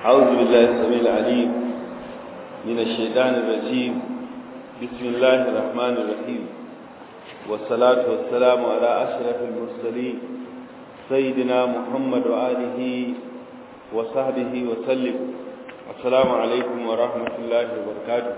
أعوذ بالله السميع العليم من الشيطان الرجيم بسم الله الرحمن الرحيم والصلاة والسلام على أشرف المرسلين سيدنا محمد وآله وصحبه وسلم السلام عليكم ورحمة الله وبركاته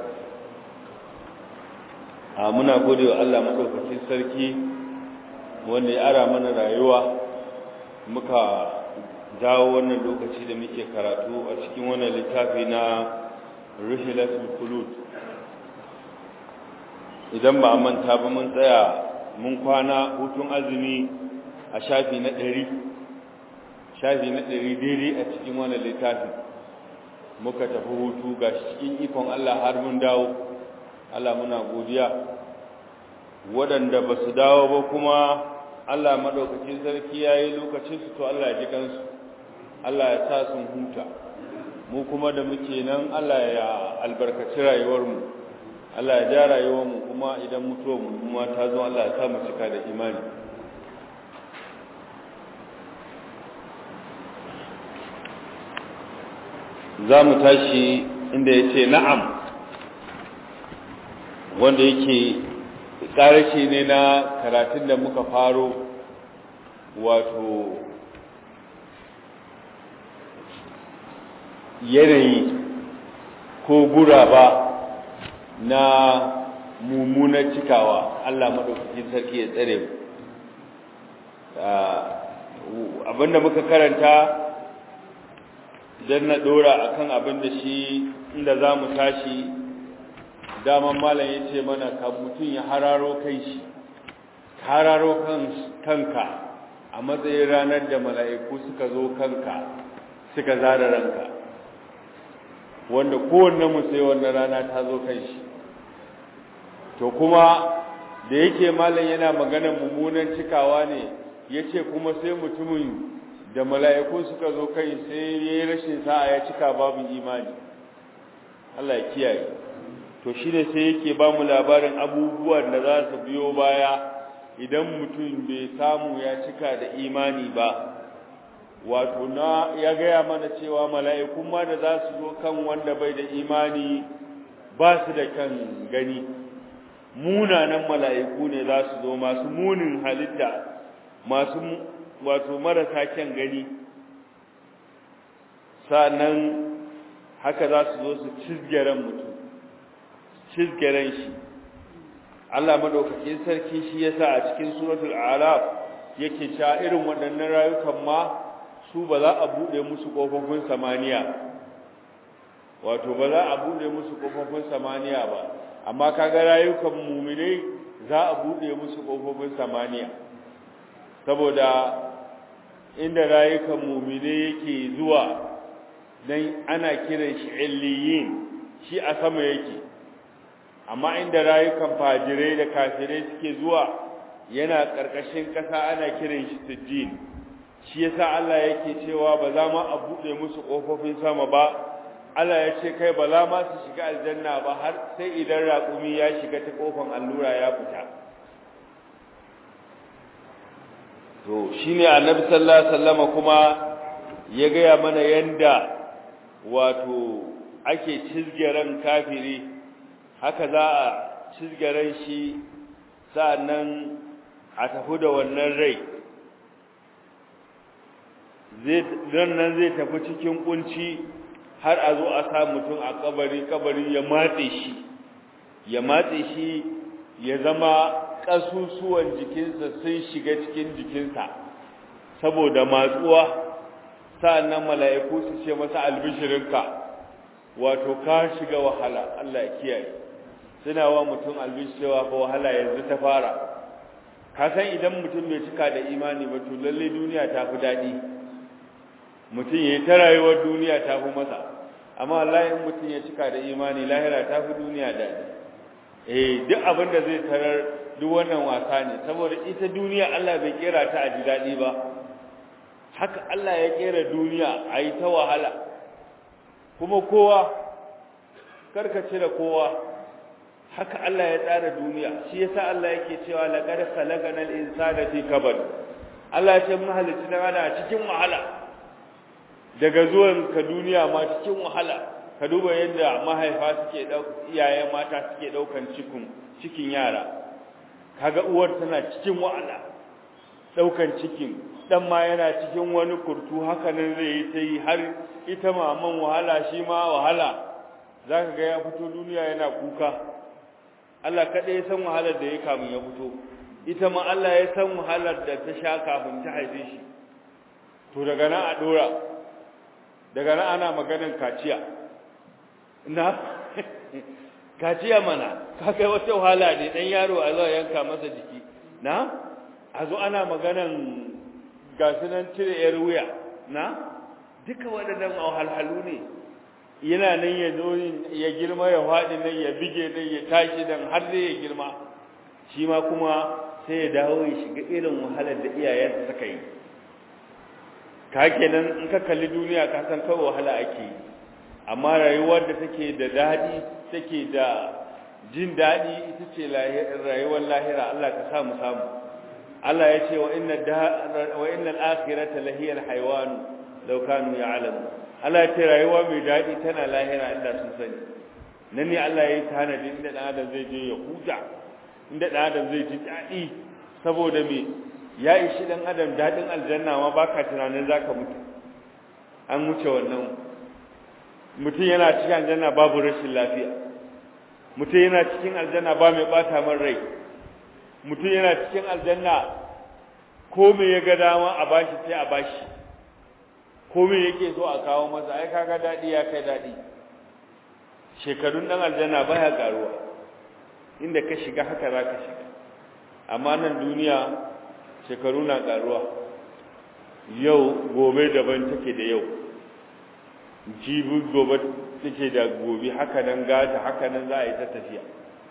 muna gode wa Allah maɗaukacin sarki wanda ya ara mana rayuwa muka jawo wannan lokaci da muke karatu a cikin wannan littafi na rihilatul khulud idan ba a manta ba mun tsaya mun kwana hutun azumi a shafi na ɗari shafi na ɗari daidai a cikin wannan littafi muka tafi hutu ga cikin ikon Allah har mun dawo Allah muna godiya waɗanda ba su dawo ba kuma Allah maɗaukacin sarki ya yi lokacinsu to Allah ya ji kansu Allah ya sa sun huta mu kuma da muke nan Allah ya albarkaci rayuwarmu Allah ya ja rayuwarmu kuma idan mutuwarmu kuma ta zo Allah ya sa mu cika da imani za mu tashi inda ya ce na'am wanda yake ƙarashi ne na karatun da muka faro wato yanayi ko guraba na mummunar cikawa Allah maɗaukakin sarki ya tsare mu abinda muka karanta don na ɗora akan abin da shi inda za mu tashi daman malam ya ce mana ka mutum ya hararo kai shi hararo kanka a matsayin ranar da mala'iku suka zo kanka suka zara ranka wanda kowanne mu sai wannan rana ta zo kan shi to kuma da yake malam yana magana mummunan cikawa ne ya ce kuma sai mutumin da mala'iku suka zo kai sai ya yi rashin sa'a ya cika babu imani Allah ya kiyaye to shi ne sai yake ba mu labarin abubuwan da za su biyo baya idan mutum bai samu ya cika da imani ba wato na ya gaya mana cewa mala'ikun ma da za su zo kan wanda bai da imani ba su da kan gani munanan mala'iku ne za su zo masu munin halitta masu wato marasa kyan gani sa'annan haka za su zo su cizgaren mutum cizgaren shi Allah madaukakin sarki shi yasa a cikin suratul a'raf yake cewa irin waɗannan rayukan ma su ba za a bude musu kofofin samaniya wato ba za a bude musu kofofin samaniya ba amma kaga rayukan mu'minai za a bude musu kofofin samaniya saboda inda rayukan mu'minai yake zuwa dan ana kiran shi illiyin shi a sama yake amma inda rayukan fajirai da kafirai suke zuwa yana ƙarƙashin ƙasa ana kiran shi sijjin shi yasa Allah yake cewa ba za ma a buɗe musu ƙofofin sama ba Allah ya ce kai ba za ma su shiga aljanna ba har sai idan raƙumi ya shiga ta ƙofan allura ya fita to shine annabi sallallahu alaihi wasallama kuma ya gaya mana yanda wato ake cizgeren kafiri haka za a cizgaren shi sa'annan a tafi da wannan rai nan zai tafi cikin kunci har a zo a sa mutum a kabari kabari ya matse shi ya matse shi ya zama ƙasusuwan jikinsa sun shiga cikin jikinsa saboda matsuwa sa'annan mala'iku su ce masa albishirinka wato ka shiga wahala Allah ya kiyaye suna wa mutum albishewa fa wahala yanzu ta fara ka san idan mutum bai cika da imani ba to lalle duniya ta fi daɗi mutum yayi ta rayuwar duniya ta fi masa amma wallahi in mutum ya cika da imani lahira ta fi duniya daɗi eh duk abin da zai tarar duk wannan wasa ne saboda ita duniya Allah bai kera ta a ji daɗi ba haka Allah ya kera duniya a yi ta wahala kuma kowa karkace da kowa haka Allah ya tsara duniya shi yasa Allah yake cewa laqad khalaqana al-insana fi kabad Allah ya ce mun halitta dan ana cikin wahala daga zuwan ka duniya ma cikin wahala ka duba yadda mahaifa suke iyayen mata suke daukan cikin cikin yara kaga uwar tana cikin wahala daukan cikin dan ma yana cikin wani kurtu haka nan zai yi ta yi har ita maman wahala shi ma wahala zaka ga ya fito duniya yana kuka Allah kada ya san wahalar da ya kamun ya fito ita ma Allah ya san wahalar da ta sha kafin ta haife shi to daga nan a dora daga nan ana maganan kaciya na kaciya mana ka kai wata wahala ne dan yaro a zo yanka masa jiki na a zo ana maganan gasunan cire yar wuya na duka waɗannan wahalhalu ne yana nan ya zo ya girma ya faɗi nan ya bige nan ya tashi nan har zai ya girma shi ma kuma sai ya dawo ya shiga irin wahalar da iyayensa suka yi ka kenan in ka kalli duniya ka san kawai wahala ake yi amma rayuwar da take da daɗi take da jin daɗi ita ce rayuwar lahira Allah ka samu samu Allah ya ce wa inna wa inna al-akhirata lahiya al-hayawan law kanu ya'lamu Allah ya ce rayuwa mai daɗi tana lahira inda sun sani nan ne Allah ya yi tanadi inda dan adam zai je ya huta inda dan adam zai ji daɗi saboda me ya ishi dan adam daɗin aljanna ma baka tunanin zaka mutu an wuce wannan mutum yana cikin aljanna babu rashin lafiya mutum yana cikin aljanna ba mai bata man rai mutum yana cikin aljanna ko me ya ga dama a bashi sai a bashi ko me yake so a kawo masa ai kaga dadi ya kai dadi shekarun dan aljanna baya karuwa inda ka shiga haka zaka shiga amma nan duniya shekaru na karuwa yau gobe daban take da yau jibi gobe take da gobe haka nan gata haka nan za a yi ta tafiya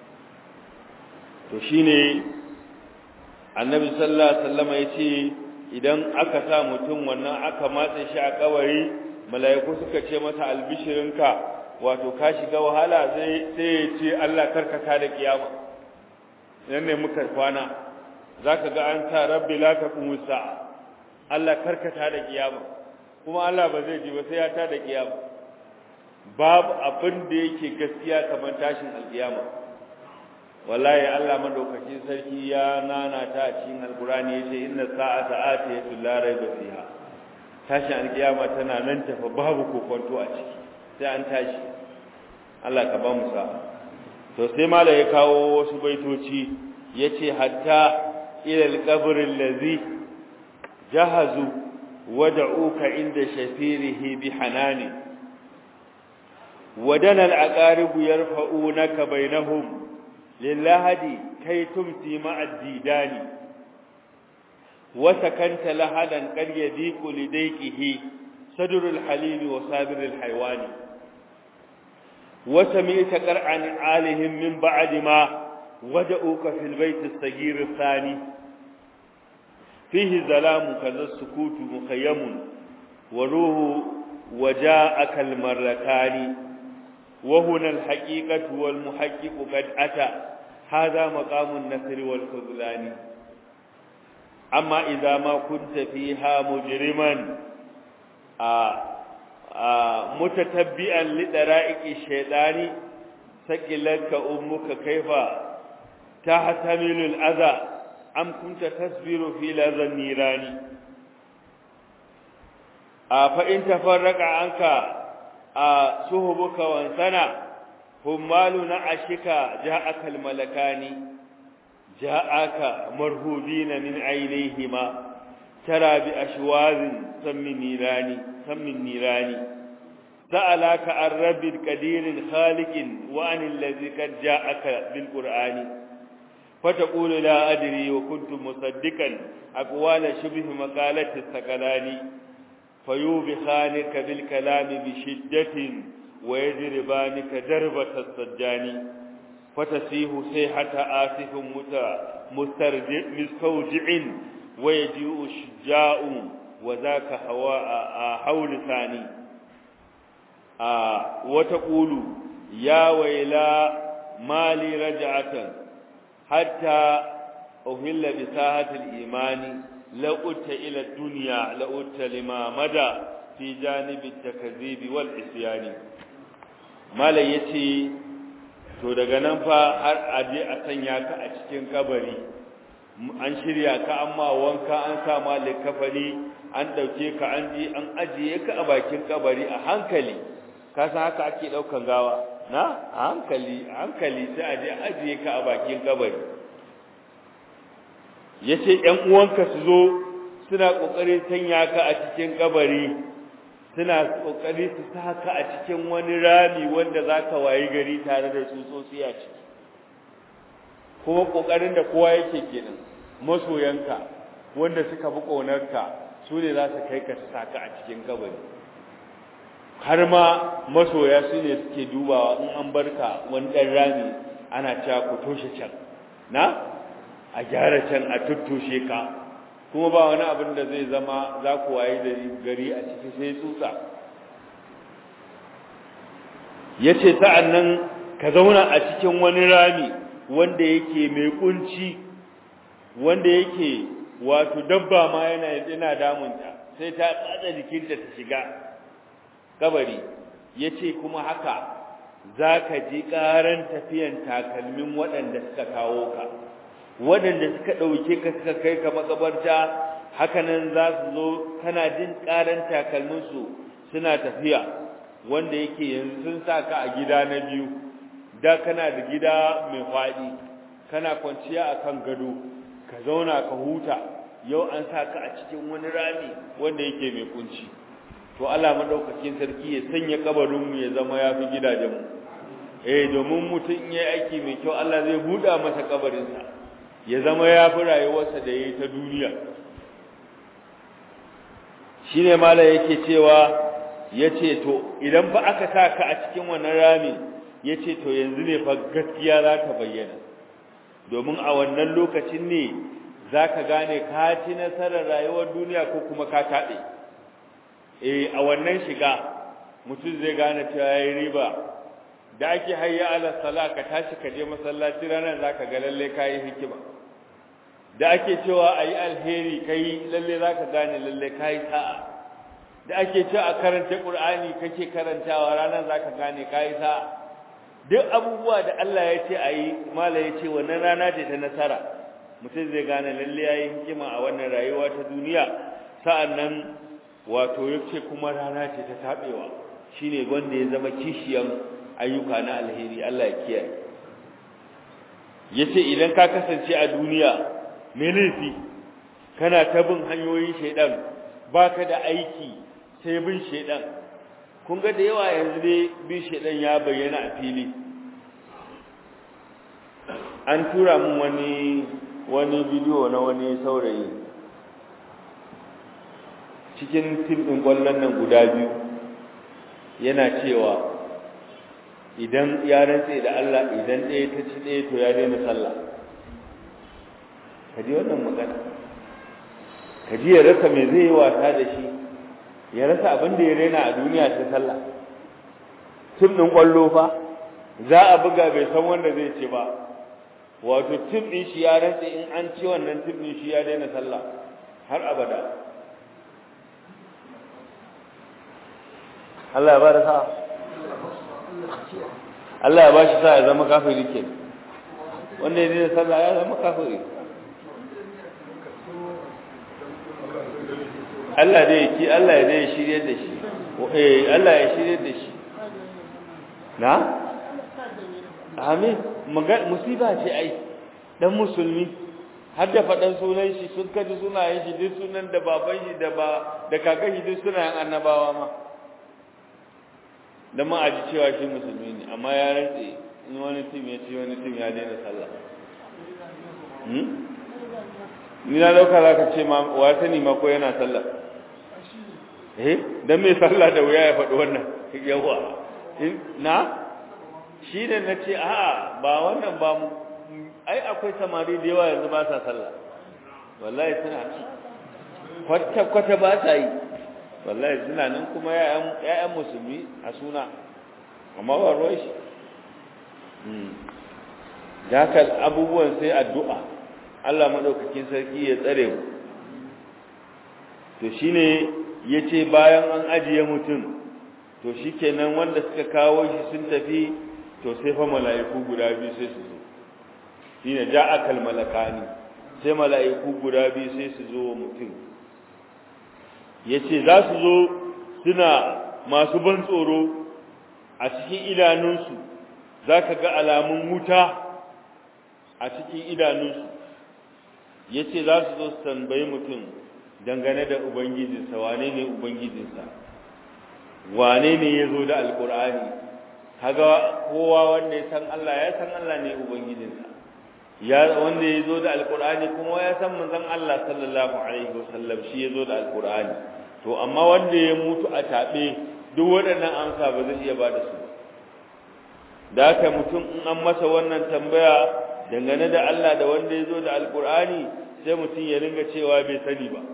to shine annabi sallallahu alaihi wasallam yace idan aka sa mutum wannan aka matsa shi a kabari mala'iku suka ce masa albishirinka wato ka shiga wahala sai sai ya ce Allah karkata da kiyama nan ne muka kwana zaka ga an sa rabbi la taqumu sa'a Allah karkata da kiyama kuma Allah ba zai ji ba sai ya ta da kiyama babu abin da yake gaskiya kamar tashin alkiyama wallahi Allah madaukakin sarki ya nana ta a cikin alkurani yace inna sa'ata atiyatu la rayba fiha tashin alkiyama tana nan tafa babu kokonto a ciki sai an tashi Allah ka ba mu sa'a to sai mala ya kawo wasu baitoci yace hatta ila alqabr allazi jahazu ودعوك عند شفيره بحنان ودنا العقارب يرفعونك بينهم للهد كي تمسي مع الديدان وسكنت لهدا قد يضيق لديكه صدر الحليم وصابر الحيوان وسمعت قرعا عالهم من بعد ما ودعوك في البيت الصغير الثاني فيه ظلام كذا السكوت مخيم وروه وجاءك المرتان وهنا الحقيقة والمحقق قد أتى هذا مقام النصر والخذلان أما إذا ما كنت فيها مجرما آآ آآ متتبئا لدرائق الشيطان سكلتك أمك كيف تحتمل الأذى أم كنت تصبر في لذا النيران فإن تفرق عنك سهبك وانسنا همال نعشك جاءك الملكان جاءك مرهودين من عينيهما ترى بأشواذ سم النيران سم النيران سألك عن رب قدير خالق وعن الذي قد جاءك بالقرآن فتقول لا أدري وكنت مصدقا أقوال شبه مقالة الثقلان فيوبخانك بالكلام بشدة ويجربانك دربة السجان فتسيه سيحة آسف مسترجع مستوجع ويجيء الشجاع وذاك هواء حول ثاني آه وتقول يا ويلا مالي رجعة حتى أهل بساحة الإيمان لأت إلى الدنيا لأت لما مدى fi janibi takzibi wal isyani malai yace to daga nan fa har aje a sanya ka a cikin kabari an shirya ka amma wanka an sa ma likafani an dauke ka an ji an ajiye ka a bakin kabari a hankali ka san haka ake daukan gawa na a hankali a hankali sai aje ajiye ka a bakin kabari yace ƴan uwanka su zo suna kokarin sanya ka a cikin kabari suna kokari su saka a cikin wani rami wanda zaka wayi gari tare da tsutsotsi a ciki kuma kokarin da kowa yake kenan masoyanka wanda suka fi ƙonarka su ne za su kai ka saka a cikin kabari har ma masoya su ne suke dubawa in an barka wani ɗan rami ana cewa ku toshe can na a gyara can a tuttushe ka kuma ba wani abin da zai zama za ku waye da gari a ciki sai tsutsa ya ce sa'an nan ka zauna a cikin wani rami wanda yake mai kunci wanda yake wato dabba ma yana yana damunta sai ta tsada jikinta ta shiga kabari yace kuma haka zaka ji karan tafiyan takalmin waɗanda suka kawo ka waɗanda suka dauke ka suka kai ka makabarta hakanan za su zo kana jin karan takalmin su suna tafiya wanda yake yanzu sun saka a gida na biyu da kana da gida mai faɗi kana kwanciya akan gado ka zauna ka huta yau an sa ka a cikin wani rami wanda yake mai kunci to Allah madaukakin sarki ya sanya kabarin mu ya zama yafi gidajen mu eh domin mutum yayi aiki mai kyau Allah zai buda masa kabarin sa ya zama yafi rayuwarsa da yayi ta duniya shine mala yake cewa yace to idan fa aka sa ka a cikin wannan rami yace to yanzu ne fa gaskiya za ta bayyana domin a wannan lokacin ne za ka gane ka ci nasarar rayuwar duniya ko kuma ka taɓe eh a wannan shiga mutum zai gane cewa ya yi riba da ake hayya ala sala ka tashi ka je masallaci ranar za ka ga lalle ka yi hikima da ake cewa a yi alheri ka yi lalle za ka gane lalle ka yi sa'a da ake cewa a karanta ƙur'ani kake karantawa ranar za ka gane ka yi sa'a duk abubuwa da Allah ya ce a yi mala ya ce wannan rana ce ta nasara mutum zai gane lalle ya yi hikima a wannan rayuwa ta duniya sa'an nan wato ya ce kuma rana ce ta taɓewa shi ne wanda ya zama kishiyan ayyuka na alheri Allah ya kiyaye ya ce idan ka kasance a duniya mai laifi kana ta bin hanyoyin shaidan ba ka da aiki sai bin shaidan kun ga da yawa yanzu dai bin shaidan ya bayyana a fili an tura min wani wani bidiyo na wani saurayi cikin tim ɗin ƙwallon nan guda biyu yana cewa idan ya rantse da Allah idan ɗaya ta ci ɗaya to ya daina sallah ka ji wannan magana ka ji ya rasa mai zai yi wasa da shi ya rasa abin da ya raina a duniya ta sallah tim ɗin ƙwallo fa za a buga bai san wanda zai ce ba wato tim ɗin shi ya rantse in an ci wannan tim ɗin shi ya daina sallah har abada Allah ya ba da sa'a Allah ya ba shi sa'a ya zama kafiri ke wanda ya daina sallah ya zama kafiri Allah dai ki Allah ya dai shirye da shi eh Allah ya shirye da shi na amin musiba ce ai dan musulmi har da faɗan sunan shi sun kaji sunayen shi duk sunan da baban shi da ba da kakan shi duk sunayen annabawa ma dan ma aji cewa shi musulmi ne amma ya rantse in wani tim ya ci wani tim ya daina sallah hmm ni na dauka zaka ce ma wa sani ma ko yana sallah eh dan me sallah da wuya ya faɗi wannan yawa na shi ne na ce a ba wannan ba mu ai akwai samari da yawa yanzu ba sa sallah wallahi suna ci kwata-kwata ba sa yi wallahi suna nan kuma ya'yan musulmi a suna amma ba ruwa shi da haka abubuwan sai addu'a Allah maɗaukakin sarki ya tsare mu to shine yace bayan an ajiye mutum to shikenan wanda suka kawo shi sun tafi to sai fa mala'iku guda biyu sai su zo shine ja'akal malakani sai mala'iku guda biyu sai su zo mutum yace za su zo suna masu ban tsoro a cikin idanunsu zaka ga alamun wuta a cikin idanunsu yace za su zo su tambayi mutum dangane da ubangijinsa wane ne ubangijinsa wane ne ya zo da alkur'ani kaga kowa wanda ya san Allah ya san Allah ne ubangijinsa ya wanda ya zo da alkur'ani kuma ya san manzon Allah sallallahu alaihi wasallam shi ya zo da alkur'ani to amma wanda ya mutu a tabe duk waɗannan amsa ba zai iya ba da su da haka mutum in an masa wannan tambaya dangane da Allah da wanda ya zo da alkur'ani sai mutum ya ringa cewa bai sani ba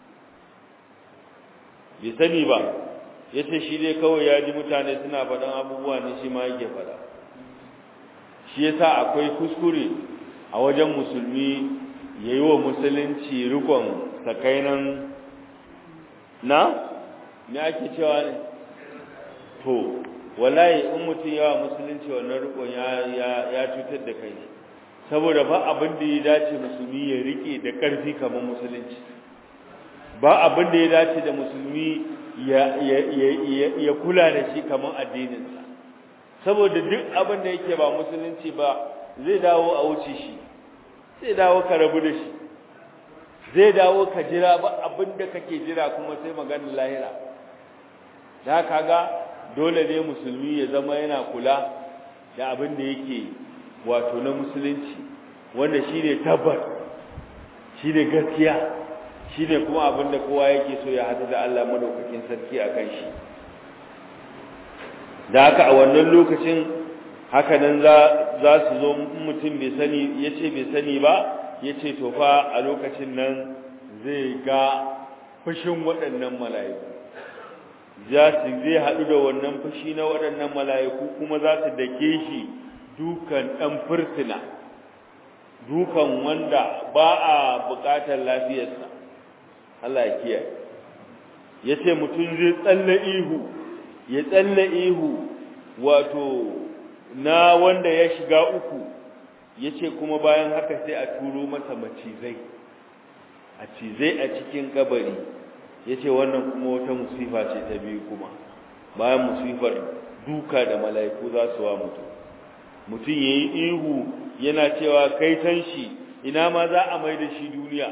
bai sani ba ya ce shi dai kawai ya ji mutane suna faɗan abubuwa ne shi ma yake faɗa shi yasa akwai kuskure a wajen musulmi ya yi wa musulunci rikon sakainan na me ake cewa ne to wallahi in mutum yawa musulunci wannan rikon ya cutar da kai saboda ba abin da ya dace musulmi ya rike da ƙarfi kamar musulunci ba abin da ya dace da musulmi ya kula da shi kamar addininsa saboda duk abin da yake ba musulunci ba zai dawo a wuce shi zai dawo ka rabu da shi zai dawo ka jira ba abin da kake jira kuma sai maganin lahira da kaga dole ne musulmi ya zama yana kula da abin da yake wato na musulunci wanda shi ne tabbat shi ne gaskiya shi ne kuma abin da kowa yake so ya hadu da Allah madaukakin sarki a kan shi da haka a wannan lokacin haka nan za su zo mutum bai sani ya ce bai sani ba ya ce to fa a lokacin nan zai ga fushin waɗannan mala'iku za su zai haɗu da wannan fushi na waɗannan mala'iku kuma za su dake shi dukan ɗan fursuna dukan wanda ba a buƙatar lafiyarsa Allah ya kiyaye ya ce mutum zai tsalle ihu ya tsalle ihu wato na wanda ya shiga uku ya ce kuma bayan haka sai a turo masa macizai a cizai a cikin kabari ya ce wannan kuma wata musifa ce ta biyu kuma bayan musifar duka da mala'iku za su wa mutum mutum ya yi ihu yana cewa kaitan shi ina ma za a mai da shi duniya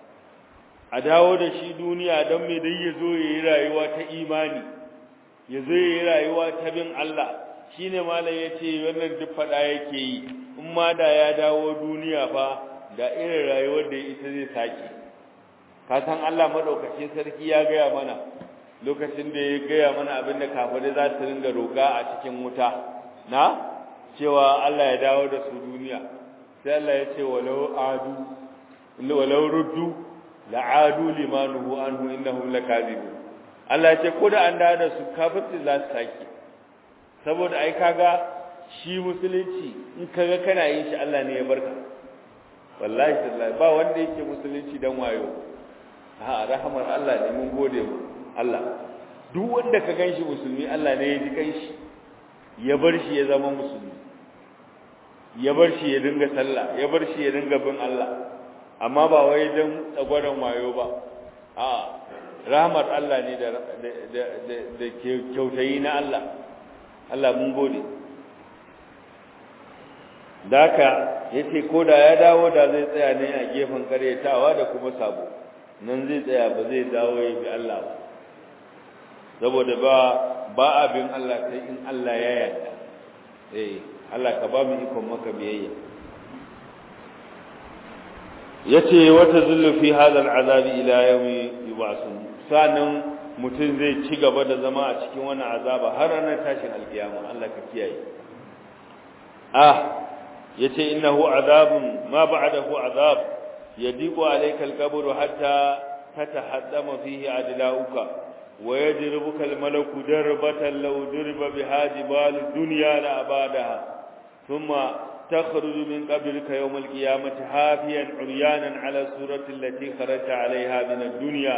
a dawo da shi duniya don mai dai ya zo ya yi rayuwa ta imani ya zo ya yi rayuwa ta bin Allah shi ne malam ya ce wannan duk faɗa yake yi in ma da ya dawo duniya fa da irin rayuwar da ita zai sake ka san Allah maɗaukacin sarki ya gaya mana lokacin da ya gaya mana abin da kafirai za su ringa roƙa a cikin wuta na cewa Allah ya dawo da su duniya sai Allah ya ce walau adu walau ruddu la'adu limanuhu anhu innahum lakazibun Allah ya ce ko da an dawo da su kafirci za su sake saboda ai kaga shi musulunci in kaga kana yin shi Allah ne ya barka wallahi tallahi ba wanda yake musulunci dan wayo ha rahamar Allah ne mun gode mu Allah duk wanda ka ganshi musulmi Allah ne ya ji kanshi ya bar shi ya zama musulmi ya bar shi ya dinga sallah ya bar shi ya dinga bin Allah amma ba wai dan tsagwaron wayo ba a rahmar Allah ne da da da kyautayi na Allah Allah mun gode daka yace koda ya dawo da zai tsaya ne a gefen karyatawa da kuma sabo nan zai tsaya ba zai dawo ya bi Allah ba saboda ba ba abin Allah sai in Allah ya yarda eh Allah ka ba mu ikon maka biyayya yace wata zullu fi hadha al'azab ila yawmi yub'asun sanan mutum zai ci gaba da zama a cikin wannan azaba har ranar tashin alkiyama Allah ka kiyaye ah yace innahu azabun ma ba'dahu azab yadiqu alayka al-qabr hatta tatahaddama fihi adlauka ويجربك الملك دربة لو درب بها جبال الدنيا لأبادها ثم تخرج من قبرك يوم القيامة حافيا عريانا على الصورة التي خرجت عليها من الدنيا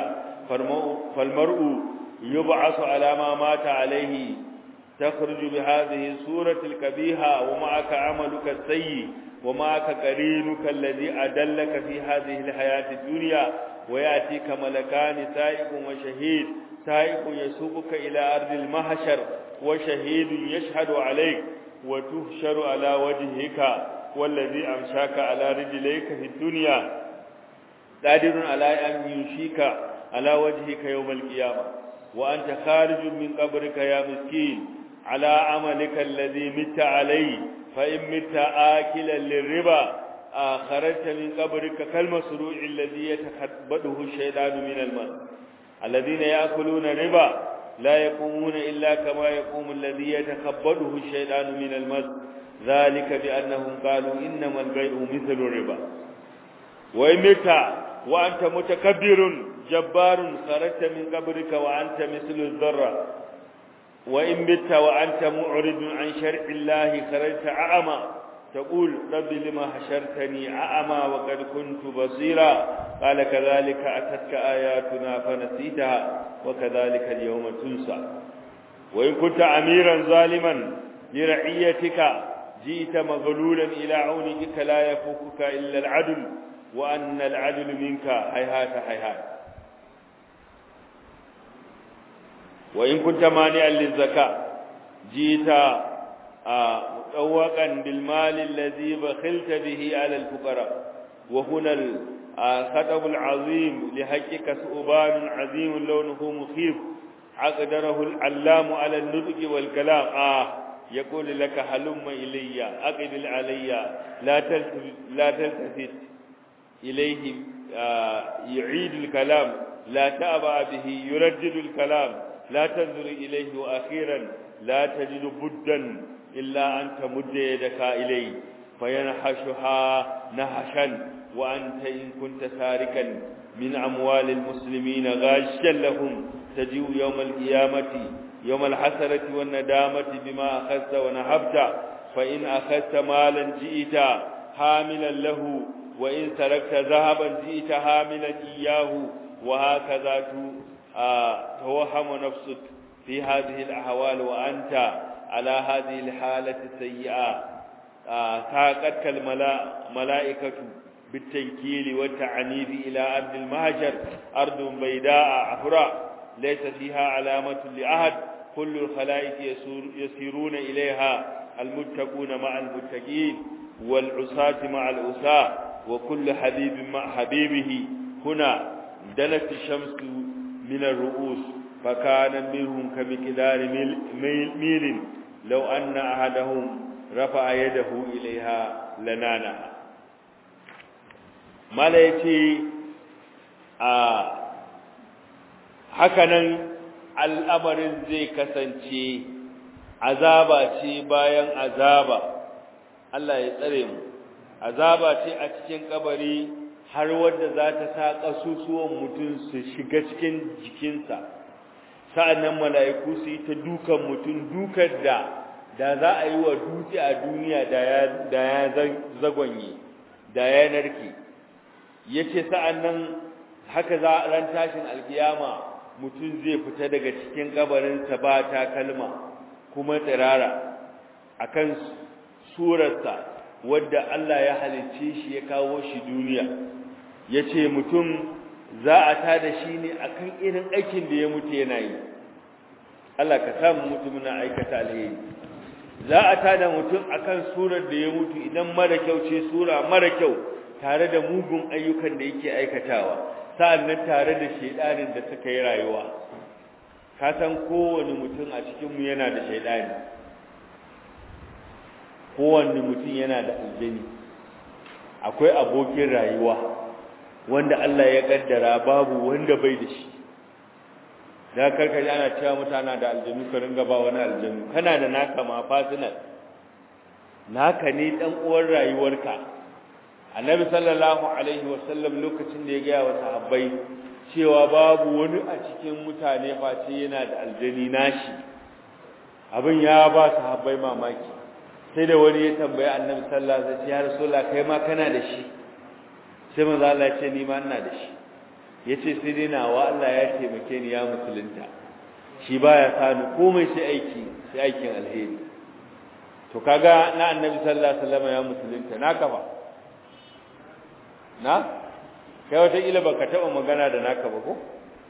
فالمرء يبعث على ما مات عليه تخرج بهذه السورة الكبيهة ومعك عملك السيء ومعك قرينك الذي أدلك في هذه الحياة الدنيا ويأتيك ملكان سائق وشهيد سائق يسوقك إلى أرض المحشر وشهيد يشهد عليك وتهشر على وجهك والذي أمشاك على رجليك في الدنيا قادر على أن يمشيك على وجهك يوم القيامة وأنت خارج من قبرك يا مسكين على عملك الذي مت عليه فإن مت آكلا للربا خرجت من قبرك كالمسروع الذي يتخبطه الشيطان من الماء الذين يأكلون ربا لا يقومون إلا كما يقوم الذي يتخبطه الشيطان من المس ذلك بأنهم قالوا إنما البيع مثل الربا وإن مت وأنت متكبر جبار خرجت من قبرك وأنت مثل الذرة وإن مت وأنت معرض عن شرع الله خرجت أعمى تقول رب لما حشرتني أعمى وقد كنت بصيرا قال كذلك أتتك آياتنا فنسيتها وكذلك اليوم تنسى وإن كنت أميرا ظالما لرعيتك جئت مغلولا إلى عونك لا يفوقك إلا العدل وأن العدل منك هيهات هيهات وإن كنت مانعا للزكاة جئت مطوقا بالمال الذي بخلت به على الفقراء وهنا الخطب العظيم لحقك ثوبان عظيم لونه مخيف عقدره العلام على النطق والكلام آه يقول لك هلم إلي أقبل علي لا تلتفت, لا تلتفت إليه آه يعيد الكلام لا تأبع به يردد الكلام لا تنظر إليه وأخيرا لا تجد بدا إلا أن تمد يدك إليه فينحشها نهشا وأنت إن كنت ساركا من أموال المسلمين غاشا لهم تجيء يوم القيامة يوم الحسرة والندامة بما أخذت ونهبت فإن أخذت مالا جئت حاملا له وإن تركت ذهبا جئت حاملا إياه وهكذا توهم نفسك في هذه الأحوال وأنت على هذه الحالة السيئة ساقتك الملائكة بالتنكيل والتعنيف إلى أرض المهجر أرض بيداء عفراء ليس فيها علامة لأحد كل الخلائق يسيرون إليها المتقون مع المتقين والعصاة مع العصاة وكل حبيب مع حبيبه هنا دنت الشمس من الرؤوس فكان منهم كمقدار ميل, ميل, ميل لو أن أحدهم رفع يده إليها لنانها ما يتي hakanan al'amarin zai kasance azaba ce bayan azaba Allah ya tsare mu azaba ce a cikin kabari har wanda za ta sa ƙasusuwan mutum su shiga cikin jikinsa sa'annan mala'iku su yi ta dukan mutum dukan da da za a yi wa dutse a duniya da ya zagonye da ya narke ya ce sa'annan haka za a ran tashin alkiyama mutum zai fita daga cikin kabarinsa ba takalma kuma tsirara akan surarsa wadda Allah ya halicce shi ya kawo shi duniya ya ce mutum za a tada shi ne akan irin aikin da ya mutu yana yi Allah ka samu mutum na aikata alheri za a tada mutum akan surar da ya mutu idan mara kyau ce sura mara kyau tare da mugun ayyukan da yake aikatawa sa'annan tare da shedanin da suka yi rayuwa ka san kowane mutum a cikinmu yana da shedani kowanne mutum yana da aljani akwai abokin rayuwa wanda Allah ya kaddara babu wanda bai da shi da karkaji ana cewa mutana da aljanu ka ringa ba wani aljanu kana da naka ma fasinal naka ne dan uwar rayuwarka annabi sallallahu alaihi wasallam lokacin da ya gaya wa sahabbai cewa babu wani a cikin mutane face yana da aljani nashi abin ya ba sahabbai mamaki sai da wani ya tambaye annabi sallallahu alaihi wasallam ya rasulullah kai ma kana da shi sai manzo Allah ya ce ni ma ina da shi yace sai dai nawa Allah ya taimake ni ya musulunta shi baya sani komai sai aiki sai aikin alheri to kaga na annabi sallallahu alaihi wasallam ya musulunta naka ba na kai wata ila baka taba magana da naka ba ko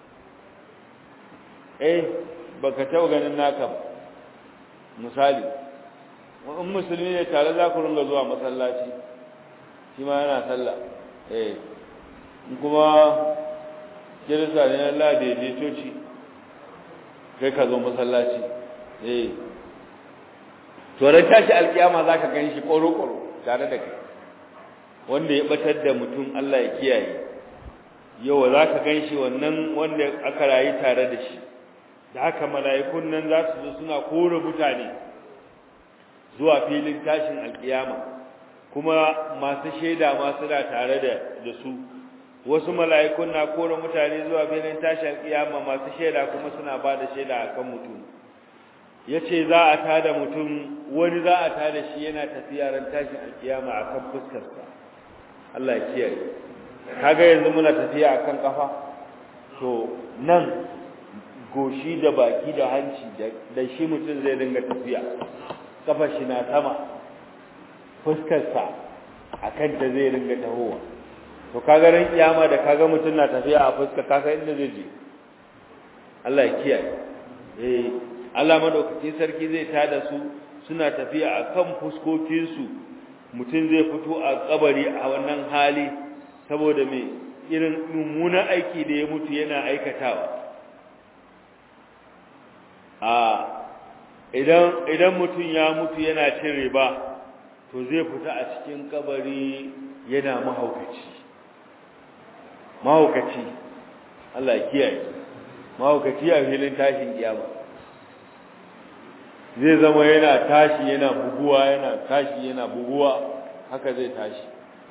eh baka taba ganin naka ba misali in musulmi ne tare za ku ringa zuwa masallaci shi ma yana sallah eh kuma kirista ne Allah da ya coci kai ka zo masallaci eh to ran tashi alkiyama zaka gan shi koro-koro tare da kai wanda ya batar da mutum Allah ya kiyaye yau zaka gan shi wannan wanda aka rayu tare da shi da haka mala'ikun nan za su zo suna kore mutane zuwa filin tashin alkiyama kuma masu shaida ma suna tare da da su wasu mala'ikun na kore mutane zuwa filin tashin alkiyama masu shaida kuma suna ba da shaida akan mutum yace za a tada mutum wani za a tada shi yana tafiya ran tashin alkiyama akan fuskarsa Allah ya kiyaye kaga yanzu muna tafiya akan kafa to nan goshi da baki da hanci da shi mutum zai dinga tafiya kafa shi na sama fuskarsa akan da zai dinga tahowa to kaga ran kiyama da kaga mutum na tafiya a fuska kaga inda zai je Allah ya kiyaye eh Allah madaukaki sarki zai tada su suna tafiya akan fuskokin su mutum zai fito a kabari a wannan hali saboda me irin mummunan aiki da ya mutu yana aikatawa a idan idan mutum ya mutu yana cin riba to zai fita a cikin kabari yana mahaukaci mahaukaci Allah ya kiyaye mahaukaci a filin tashin kiyama zai zama yana tashi yana buguwa yana tashi yana buguwa haka zai tashi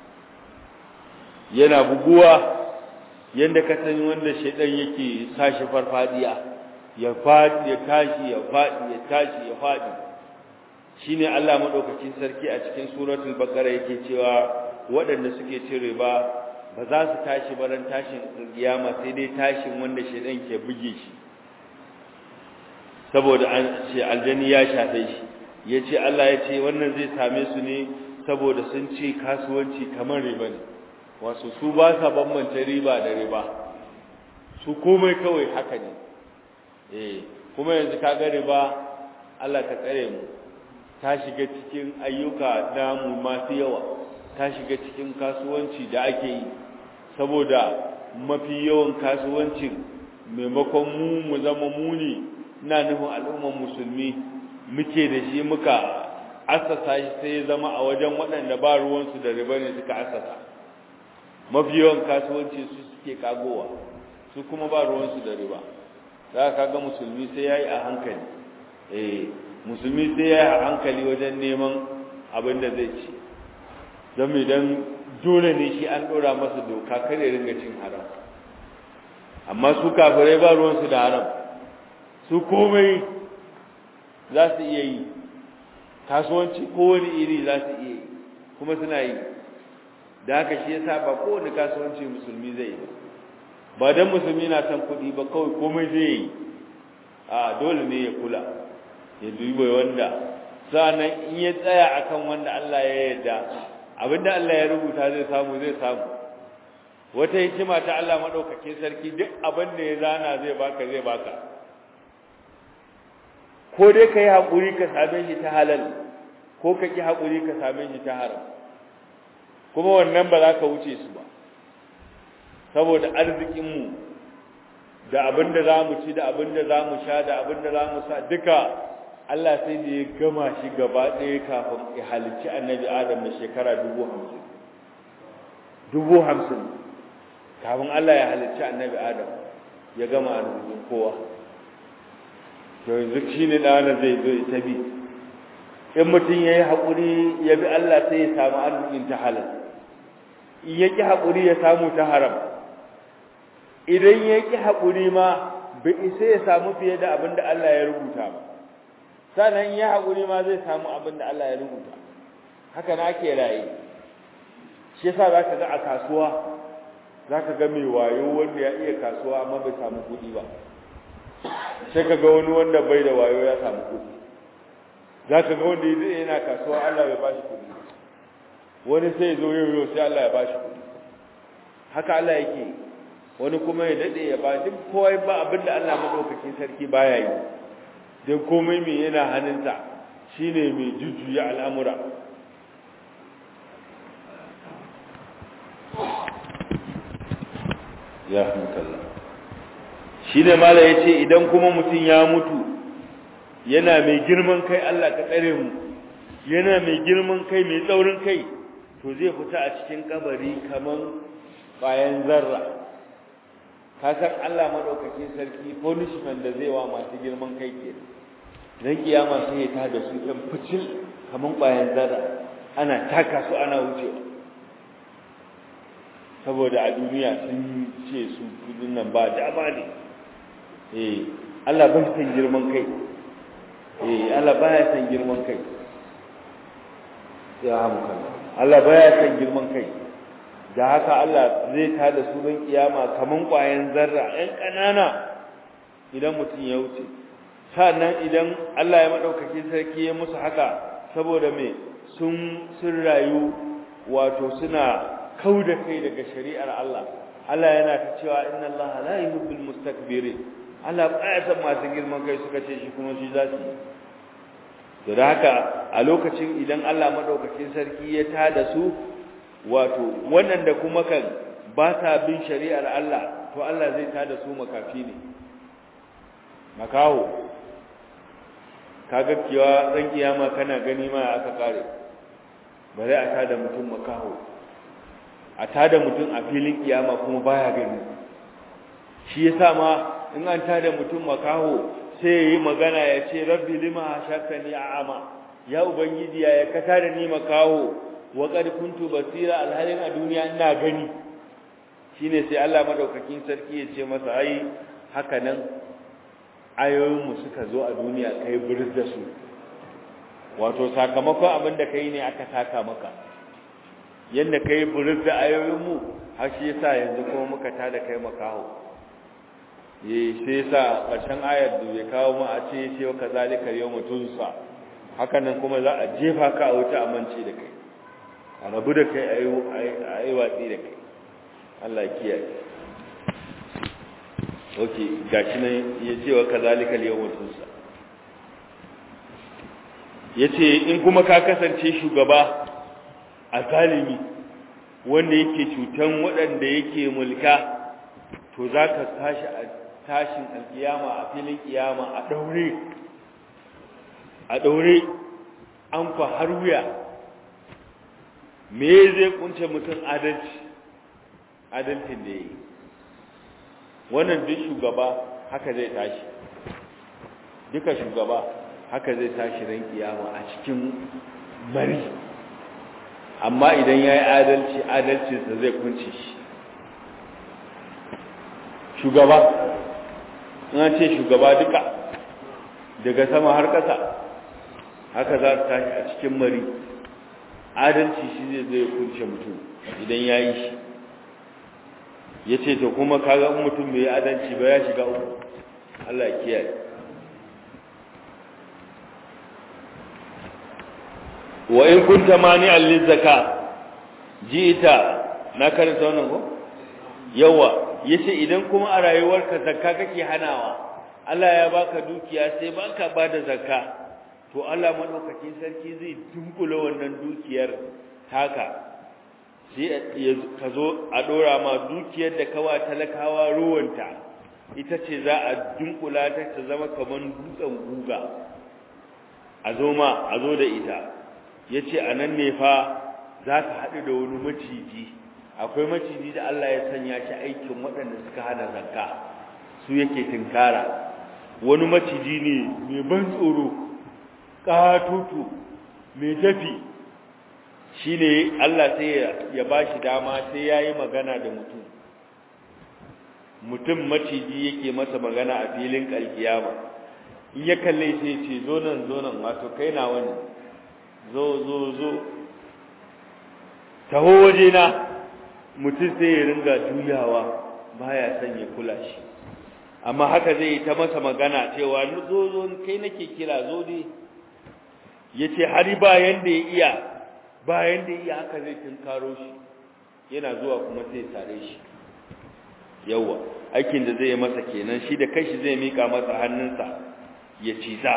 yana buguwa yanda ka san wanda shedan yake sashi farfadiya ya fadi ya tashi ya fadi ya tashi ya fadi shine Allah madaukakin sarki a cikin suratul baqara yake cewa waɗanda suke cin riba ba za su tashi baran tashin kiyama sai dai tashin wanda shedan ke buge shi saboda an ce aljani ya shafe shi yace Allah ya ce wannan zai same su ne saboda sun ce kasuwanci kamar riba ne wasu su ba sa bambance riba da riba su komai kawai haka ne eh kuma yanzu kaga riba Allah ka tsare mu ta shiga cikin ayyuka namu masu yawa ta shiga cikin kasuwanci da ake yi saboda mafi yawan kasuwancin maimakon mu mu zama muni ina nufin al'ummar musulmi muke da shi muka asasa shi sai ya zama a wajen waɗanda ba ruwansu da riba ne suka asasa mafi yawan kasuwanci su suke kagowa su kuma ba ruwansu da riba za ka ga musulmi sai ya yi a hankali eh musulmi sai ya yi a hankali wajen neman abin da zai ci don idan dole ne shi an ɗora masa doka kare ringa cin haram amma su kafirai ba ruwansu da haram su komai za su iya yi kasuwanci kowane iri za su iya yi kuma suna yi da haka shi yasa ba kowane kasuwanci musulmi zai yi ba don musulmi na son kuɗi ba kawai komai zai yi a dole ne ya kula ya duba wanda sa'annan in ya tsaya akan wanda Allah ya yarda abinda Allah ya rubuta zai samu zai samu wata hikima ta Allah madaukakin sarki duk abin da ya zana zai baka zai baka ko dai kai hakuri ka same shi ta halal ko ka ki hakuri ka same shi ta haram kuma wannan ba za ka wuce su ba saboda arzikin mu da abin da za mu ci da abin da za mu sha da abin da za mu sa duka Allah sai da ya gama shi gaba ɗaya kafin ya halicci annabi Adam da shekara dubu hamsin. Dubu hamsin kafin Allah ya halicci annabi Adam ya gama arzikin kowa. To yanzu shi ne ɗana zai zo ita bi. In mutum ya yi haƙuri ya bi Allah sai ya samu arzikin ta halal. In ya ƙi haƙuri ya samu ta haram. Idan ya ƙi haƙuri ma bai isa ya samu fiye da abin da Allah ya rubuta ba. sannan ya haƙuri ma zai samu abin da Allah ya rubuta haka na ke raye shi yasa za ka ga a kasuwa zaka ga mai wayo wanda ya iya kasuwa amma bai samu kuɗi ba sai ka ga wani wanda bai da wayo ya samu kuɗi zaka ga wanda yana kasuwa Allah bai bashi kuɗi wani sai zo yau yau sai Allah ya bashi kuɗi haka Allah yake wani kuma ya dade ya ba duk kowa ba abinda Allah madaukakin sarki baya yi dan komai mai yana hannunsa shine mai jujjuya al'amura ya hankala shine mala yace idan kuma mutum ya mutu yana mai girman kai Allah ka tsare mu yana mai girman kai mai tsaurin kai to zai fita a cikin kabari kaman bayan zarra ka san Allah madaukakin sarki punishment da zai wa masu girman kai ke dan kiyama sai ya tada su ɗan ficil kaman bayan zarra ana taka su ana wucewa saboda a duniya sun ce su kudin nan ba dama ne eh Allah ba san girman kai eh Allah ba ya san girman kai ya hamka Allah ba ya san girman kai da haka Allah zai tada su don kiyama kaman kwayan zarra ɗan ƙanana idan mutum ya wuce sannan idan Allah ya madaukakin sarki ya musu haka saboda me sun sun rayu wato suna kauda kai daga shari'ar Allah Allah yana ta cewa inna Allah la yuhibbul mustakbirin Allah baya san masu girman kai suka ce shi kuma shi za su to da haka a lokacin idan Allah madaukakin sarki ya tada su wato wannan da kuma kan ba ta bin shari'ar Allah to Allah zai tada su makafi ne makaho kaga kiwa ran kiyama kana gani ma aka kare bare a tada mutum makaho a tada mutum a filin kiyama kuma baya gani shi yasa ma in an tada mutum makaho sai yayi magana ya ce rabbi lima hashakani a'ama ya ubangiji ya ka tada ni makaho wa qad kuntu basira alhalin a duniya ina gani shine sai Allah madaukakin sarki ya ce masa ai haka nan ayoyin mu suka zo a duniya kai buris da su wato sakamakon abin da kai ne aka taka maka yadda ka yi buris da ayoyinmu har shi yasa yanzu kuma muka tada kai makaho yi sai yasa ƙarshen ayar da ya kawo mu a ce ce wa kazalika yau mutunsa haka nan kuma za a jefa ka a wuta amince da kai a rabu da kai a yi watsi da kai Allah kiyaye ok gashi nan ya ce wa kazalika yau mutunsa ya ce in kuma ka kasance shugaba a zalimi wanda yake cutan waɗanda yake mulka to za ka tashi a tashin alkiyama a filin kiyama a ɗaure a ɗaure an fa har wuya me zai kunce mutum adalci adalcin da ya yi wannan duk shugaba haka zai tashi duka shugaba haka zai tashi ran kiyama a cikin mari amma idan ya yi adalci adalcinsa zai kunce shi shugaba na ce shugaba duka daga sama har ƙasa haka za su tashi a cikin mari adalci shi zai zai kunce mutum idan ya yi shi ya ce ta kuma kaga mutum mai adalci ba ya shiga uku Allah ya kiyaye wa in kunta mani'an lizaka ji'ita na karanta wannan ko yawa yace idan kuma a rayuwarka zakka kake hanawa Allah ya baka dukiya sai baka bada zakka to Allah madaukakin sarki zai dunkule wannan dukiyar taka sai ka zo a dora ma dukiyar da kawa talakawa ruwanta ita ce za a dunkula ta ta zama kaman dutsen guga a zo ma a zo da ita ya ce a nan ne fa za ka haɗu da wani maciji akwai maciji da Allah ya sanya shi aikin waɗanda suka hana zakka su yake tinkara wani maciji ne mai ban tsoro ƙatutu mai tafi shi ne Allah sai ya ba shi dama sai ya yi magana da mutum mutum maciji yake masa magana a filin ƙalkiyama in ya kalle sai ce zo nan zo nan wato kai na wani zo zo zo taho waje na mutum sai ya ringa juyawa baya son ya kula shi amma haka zai ta masa magana cewa zo zo kai nake kira zo ne yace har bayan da ya iya bayan da ya iya haka zai tunkaro shi yana zuwa kuma sai tare shi yawa aikin da zai yi masa kenan shi da kanshi zai mika masa hannunsa ya ciza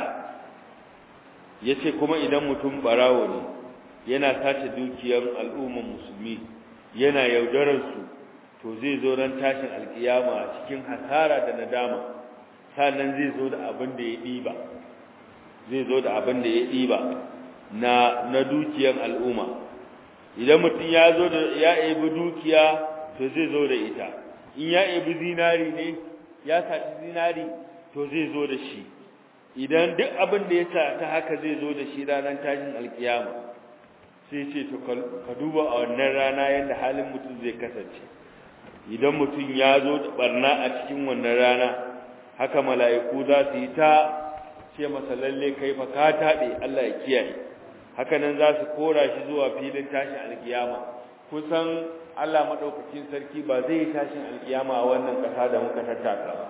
yace kuma idan mutum barawo ne yana sace dukiyar al'umman musulmi yana yaudarar su to zai zo ran tashin alkiyama cikin hasara da nadama sannan zai zo da abin da ya diba zai zo da abin da ya diba na na dukiyar al'umma idan mutum ya zo da ya ebi dukiya to zai zo da ita in ya ebi zinari ne ya saci zinari to zai zo da shi idan duk abin da ya sa ta haka zai zo da shi ranar tashin alkiyama sai ce to ka duba a wannan rana yadda halin mutum zai kasance idan mutum ya zo da barna a cikin wannan rana haka mala'iku za su yi ta ce masa lalle kai fa ka taɗe Allah ya kiyaye haka nan za su kora shi zuwa filin tashin alkiyama kusan Allah madaukakin sarki ba zai yi tashin alkiyama a wannan ƙasa da muka tattaka ba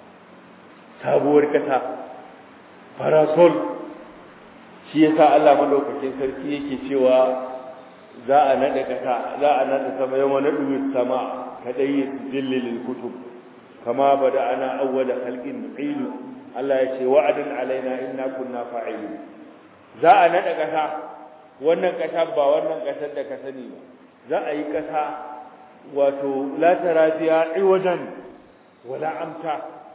sabuwar ƙasa parasol shi yasa Allah madaukakin sarki yake cewa za a nada kasa za a nada sama yawan nadu sama kadai zillil kutub kama bada ana awwala khalqin nu'idu Allah ya ce wa'adan alaina inna kunna fa'ilin za a nada kasa wannan kasa ba wannan kasar da ka sani ba za a yi kasa wato la tarafiya iwajan wala amta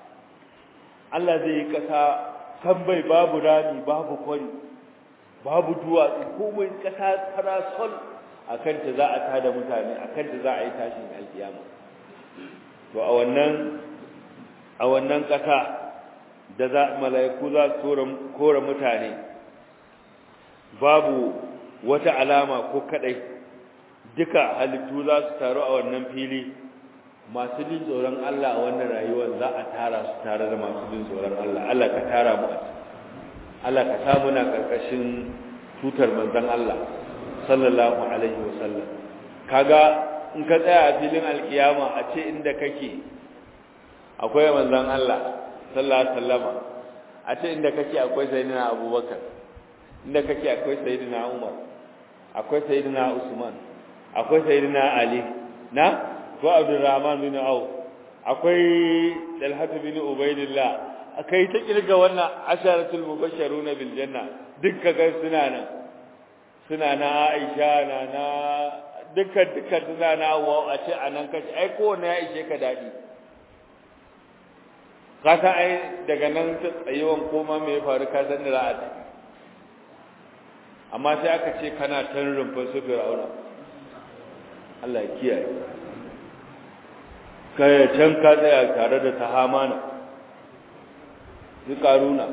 Allah zai yi kasa san bai babu rami babu kwari babu duwatsu komai kasa parasol a kanta za a tada mutane a kanta za a yi tashin alkiyama to a wannan a wannan kasa da za mala'iku za su kora mutane babu wata alama ko kadai duka halittu za su taru a wannan fili masu jin tsoron Allah a wannan rayuwar za a tara su tare da masu jin tsoron Allah Allah ka tara mu a Allah ka samu na karkashin tutar manzon Allah sallallahu alaihi wasallam kaga in ka tsaya a filin alkiyama a ce inda kake akwai manzon Allah sallallahu alaihi wasallama a ce inda kake akwai sayyidina Abubakar inda kake akwai sayyidina Umar akwai sayyidina Usman akwai sayyidina Ali na ko Abdurrahman bin Auf akwai Talhat bin Ubaidillah akai ta kirga wannan asharatul mubashsharuna bil janna dukka ga suna nan suna na Aisha na na dukkan dukkan suna na wa a ce anan kace ai ko ne ya ishe ka dadi ka san ai daga nan tsayewan koma me ya faru ka san da ra'a amma sai aka ce kana tan rumfin su fir'auna Allah ya kiyaye kai can ka tsaya tare da tahamana su karuna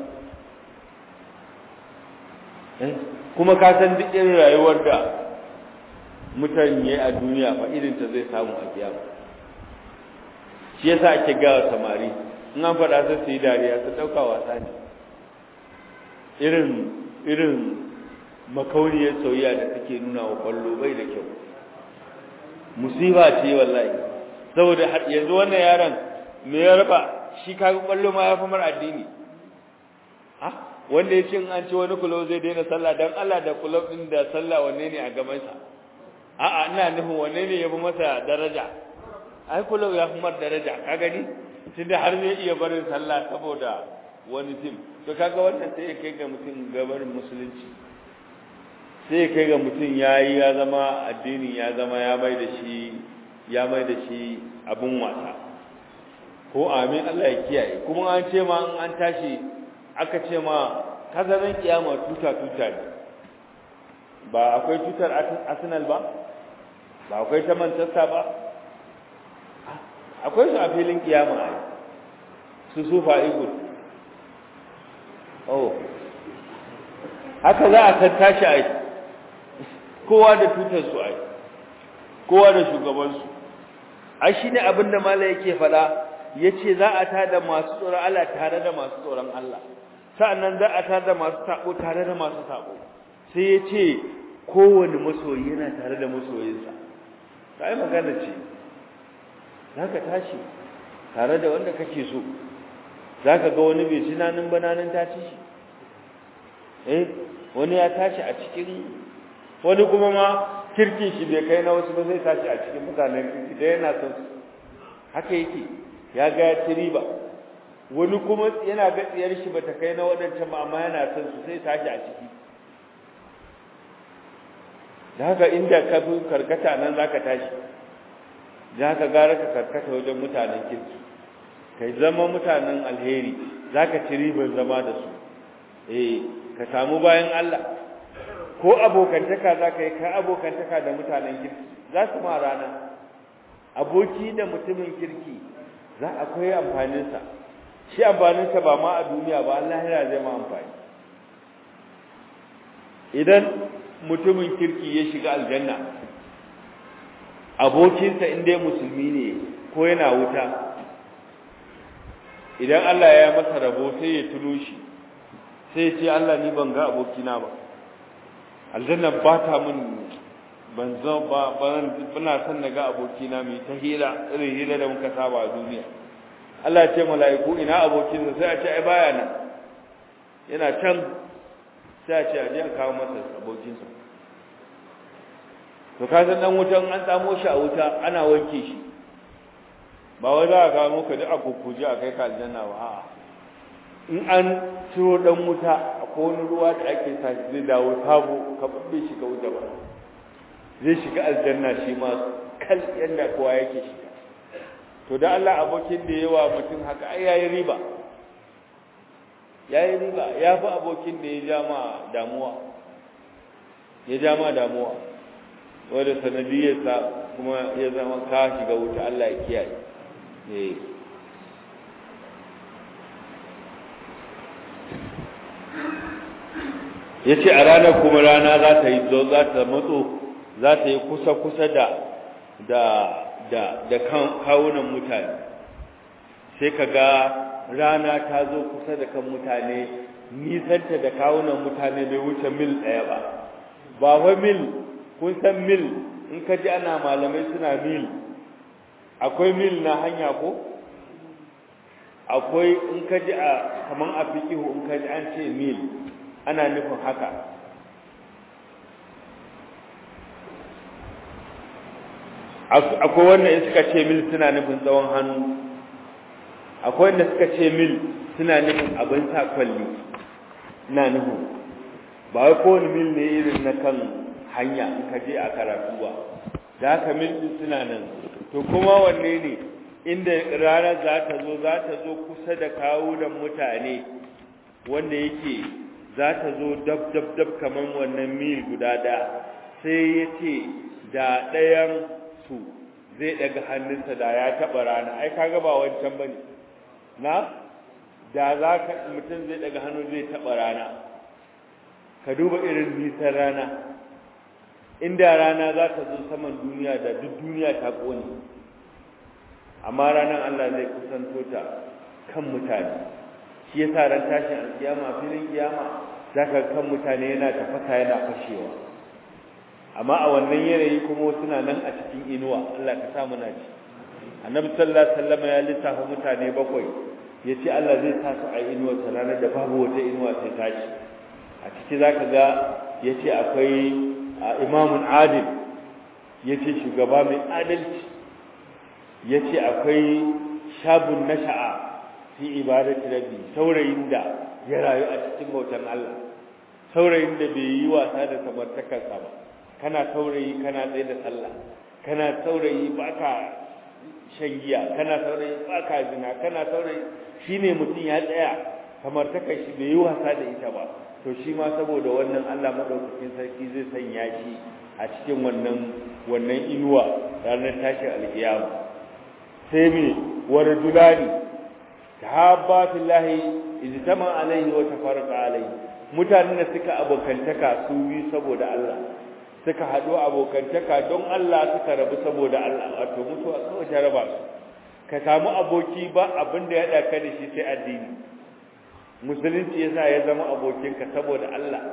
kuma ka san duk irin rayuwar da mutane a duniya fa irin ta zai samu a kiyama shi yasa ake gawa samari in an faɗa sai su yi dariya su ɗauka wasa ne irin irin makauniyar soyayya da take nuna wa kwallo bai da kyau musiba ce wallahi saboda yanzu wannan yaron me ya raba shi kaga kwallo ma ya fi mar addini ha wanda ya ce in an ci wani kulo zai daina sallah dan Allah da kulo din da sallah wanne ne a gaban sa a'a ina nufin wanne ne ya fi masa daraja ai kulo ya fi mar daraja ka gani tunda har zai iya barin sallah saboda wani tim to kaga wannan sai ya kai ga mutum gabarin musulunci sai kai ga mutum ya yi ya zama addini ya zama ya mai da shi ya mai da shi abin wasa ko amin Allah ya kiyaye kuma an ce ma an tashi aka ce ma kazarin kiyama tuta tuta ne ba akwai tutar Arsenal ba ba akwai ta Manchester ba akwai su a filin kiyama ai su sufa eagle oh haka za a tattashi ai kowa da tutar su ai kowa da shugaban su ai shine abin da mala yake fada yace za a tada masu tsoron Allah tare da masu tsoron Allah sa'annan za a tada masu sabo tare da masu sabo sai yace kowanne masoyi yana tare da masoyinsa sai magana ce zaka tashi tare da wanda kake so zaka ga wani bai ci nanin bananin ta ci shi eh wani ya tashi a cikin wani kuma ma kirkin shi bai kai na wasu ba zai tashi a cikin mutanen kirki da yana son su haka yake ya ga ya ci riba wani kuma yana ga tsiyar shi bata kai na waɗancan ba amma yana son su sai tashi a ciki da haka inda ka fi karkata nan zaka tashi da haka gara ka karkata wajen mutanen kirki kai zama mutanen alheri zaka ci riban zama da su eh ka samu bayan Allah ko abokantaka zaka yi ka abokantaka da mutanen kirki za su ma rana aboki da mutumin kirki za akwai amfaninsa shi amfaninsa ba ma a duniya ba Allah ya zai ma amfani idan mutumin kirki ya shiga aljanna abokinsa inda musulmi ne ko yana wuta idan Allah ya masa rabo sai ya tuno shi sai ya ce Allah ni ban ga abokina ba aljanna ba ta mun ban zo ba bana son na ga abokina mai ta hira irin hira da muka saba a duniya Allah ya ce mala'iku ina abokinsa sai a ce ai baya nan yana can sai a ce a je a kawo masa abokinsa to ka san dan wutan an tsamo shi a wuta ana wanke shi ba wai za a kawo muka duk a kukkuje a kai ka aljanna ba a'a in an ciro dan wuta akwai wani ruwa da ake sa shi zai dawo sabo ka babbe shi ka wuta ba zai shiga aljanna shi ma kal yanda kowa yake shiga to da Allah abokin da yawa mutum haka ai yayi riba yayi riba ya fi abokin da ya ja ma damuwa ya ja ma damuwa wanda sanadiyarsa kuma ya zama ka shiga wuta Allah ya kiyaye eh yace a ranar kuma rana za ta yi zo za ta matso za ta yi kusa kusa da da da da kawunan mutane sai ka ga rana ta zo kusa da kan mutane nisanta da kawunan mutane bai wuce mil ɗaya ba ba wa mil kun san mil in ka ji ana malamai suna mil akwai mil na hanya ko akwai in ka ji a kaman a fikihu in ka ji an ce mil ana nufin haka akwai wanda suka ce mil suna nufin tsawon hannu akwai wanda suka ce mil suna nufin abin sa kwalli na nufin ba wai kowane mil ne irin na kan hanya in ka je a karatu ba da haka mil din suna nan to kuma wanne ne inda rana za ta zo za ta zo kusa da kawunan mutane wanda yake za ta zo dab dab dab kamar wannan mil guda da sai ya ce da ɗayan su zai daga hannunsa da ya taɓa rana ai kaga ba wancan bane na da za ka mutum zai daga hannu zai taɓa rana ka duba irin nisan rana inda rana za ta zo saman duniya da duk duniya ta ƙone amma ranar Allah zai kusanto ta kan mutane shi ya sa ran tashin alkiyama filin kiyama za ka kan mutane yana tafasa yana fashewa amma a wannan yanayi kuma suna nan a cikin inuwa Allah ka sa muna ci annabi sallallahu alaihi wasallam ya lissafa mutane bakwai yace Allah zai sa su a inuwa ta ranar da babu wata inuwa sai tashi a ciki zaka ga yace akwai imamun adil yace shugaba mai adalci yace akwai shabun nasha'a fi ibadati rabbi saurayin da ya rayu a cikin bautan Allah saurayin da bai yi wasa da samartakarsa ba kana saurayi kana tsaye da sallah kana saurayi baka shan giya kana saurayi baka zina kana saurayi shine mutum ya tsaya samartakar shi bai yi wasa da ita ba to shi ma saboda wannan Allah madaukakin sarki zai sanya shi a cikin wannan wannan inuwa ranar tashin alkiyama sai me warjulani tahabba fillahi ijtama alaihi wa tafarraqa alaihi mutanen da suka abokantaka su bi saboda Allah suka haɗu abokantaka don Allah suka rabu saboda Allah wato mutuwa kawai ta raba su ka samu aboki ba abin da ya ɗaka da shi sai addini musulunci yasa ya zama abokinka saboda Allah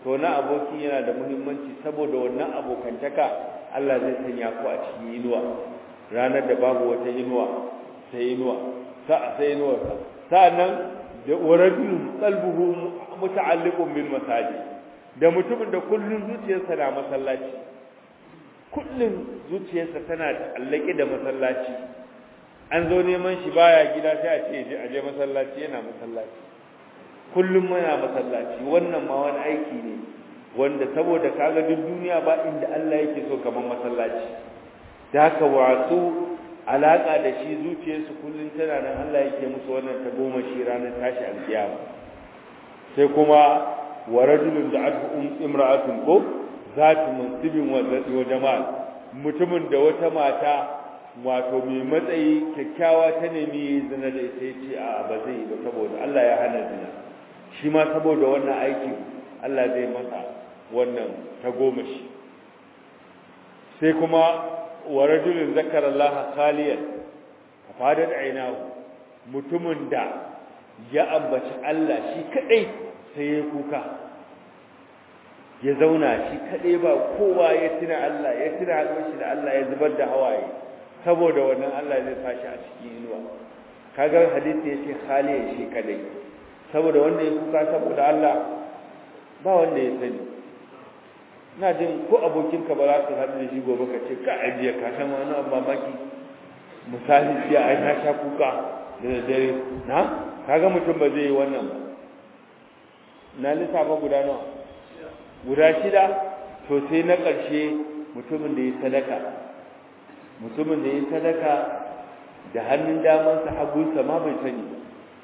to na aboki yana da muhimmanci saboda wannan abokantaka Allah zai sanya ku a cikin inuwa ranar da babu wata inuwa sai inuwa sa'a sai inuwa sa'annan da warajulun qalbuhu muta'alliqun bil masajid da mutumin da kullun zuciyarsa na masallaci kullun zuciyarsa tana allake da masallaci an zo neman shi baya gida sai a ce a je masallaci yana masallaci kullum muna masallaci wannan ma wani aiki ne wanda saboda kaga duk duniya ba inda Allah yake so kamar masallaci da haka wasu alaka da shi zuciyarsu kullum tana nan Allah yake musu wannan ta goma shi ranar tashi alkiyama sai kuma wa rajulun da'atu imra'atun ko zatu mansibin wa jama'a mutumin da wata mata wato mai matsayi kyakkyawa ta nemi zina da ita ce a ba zai ba saboda Allah ya hana zina shi ma saboda wannan aiki Allah zai masa wannan ta goma shi sai kuma wa rajulun zakara Allah khaliyan fadat ainahu mutumin da ya ambaci Allah shi kadai sai ya kuka ya zauna shi kadai ba kowa ya tuna Allah ya tuna haɗuwar shi da Allah ya zubar da hawaye saboda wannan Allah zai sashi a cikin inuwa kaga hadisi yace khaliyan shi kadai saboda wanda ya kuka saboda Allah ba wanda ya sani ina jin ko abokinka ba za su haɗu da shi gobe ka ce ka ajiye ka san wani abu mamaki misali jiya ai na sha kuka da daddare na kaga mutum ba zai yi wannan ba na lissafa guda nawa guda shida to sai na ƙarshe mutumin da ya sadaka mutumin da ya sadaka da hannun damansa hagunsa ma bai sani ba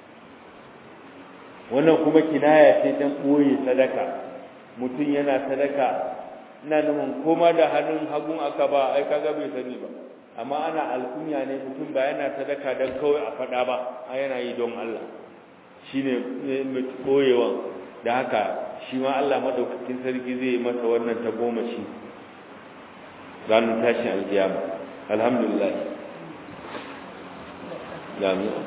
wannan kuma kinaya ce dan ɓoye sadaka mutum yana sadaka ina nufin koma da hannun hagun aka ba ai kaga bai sani ba amma ana alkunya ne mutum ba yana sadaka dan kawai a faɗa ba a yana yi don Allah shine ɓoyewan da haka shi ma Allah madaukakin sarki zai masa wannan ta goma shi ranar tashin alkiyama alhamdulillah jami'a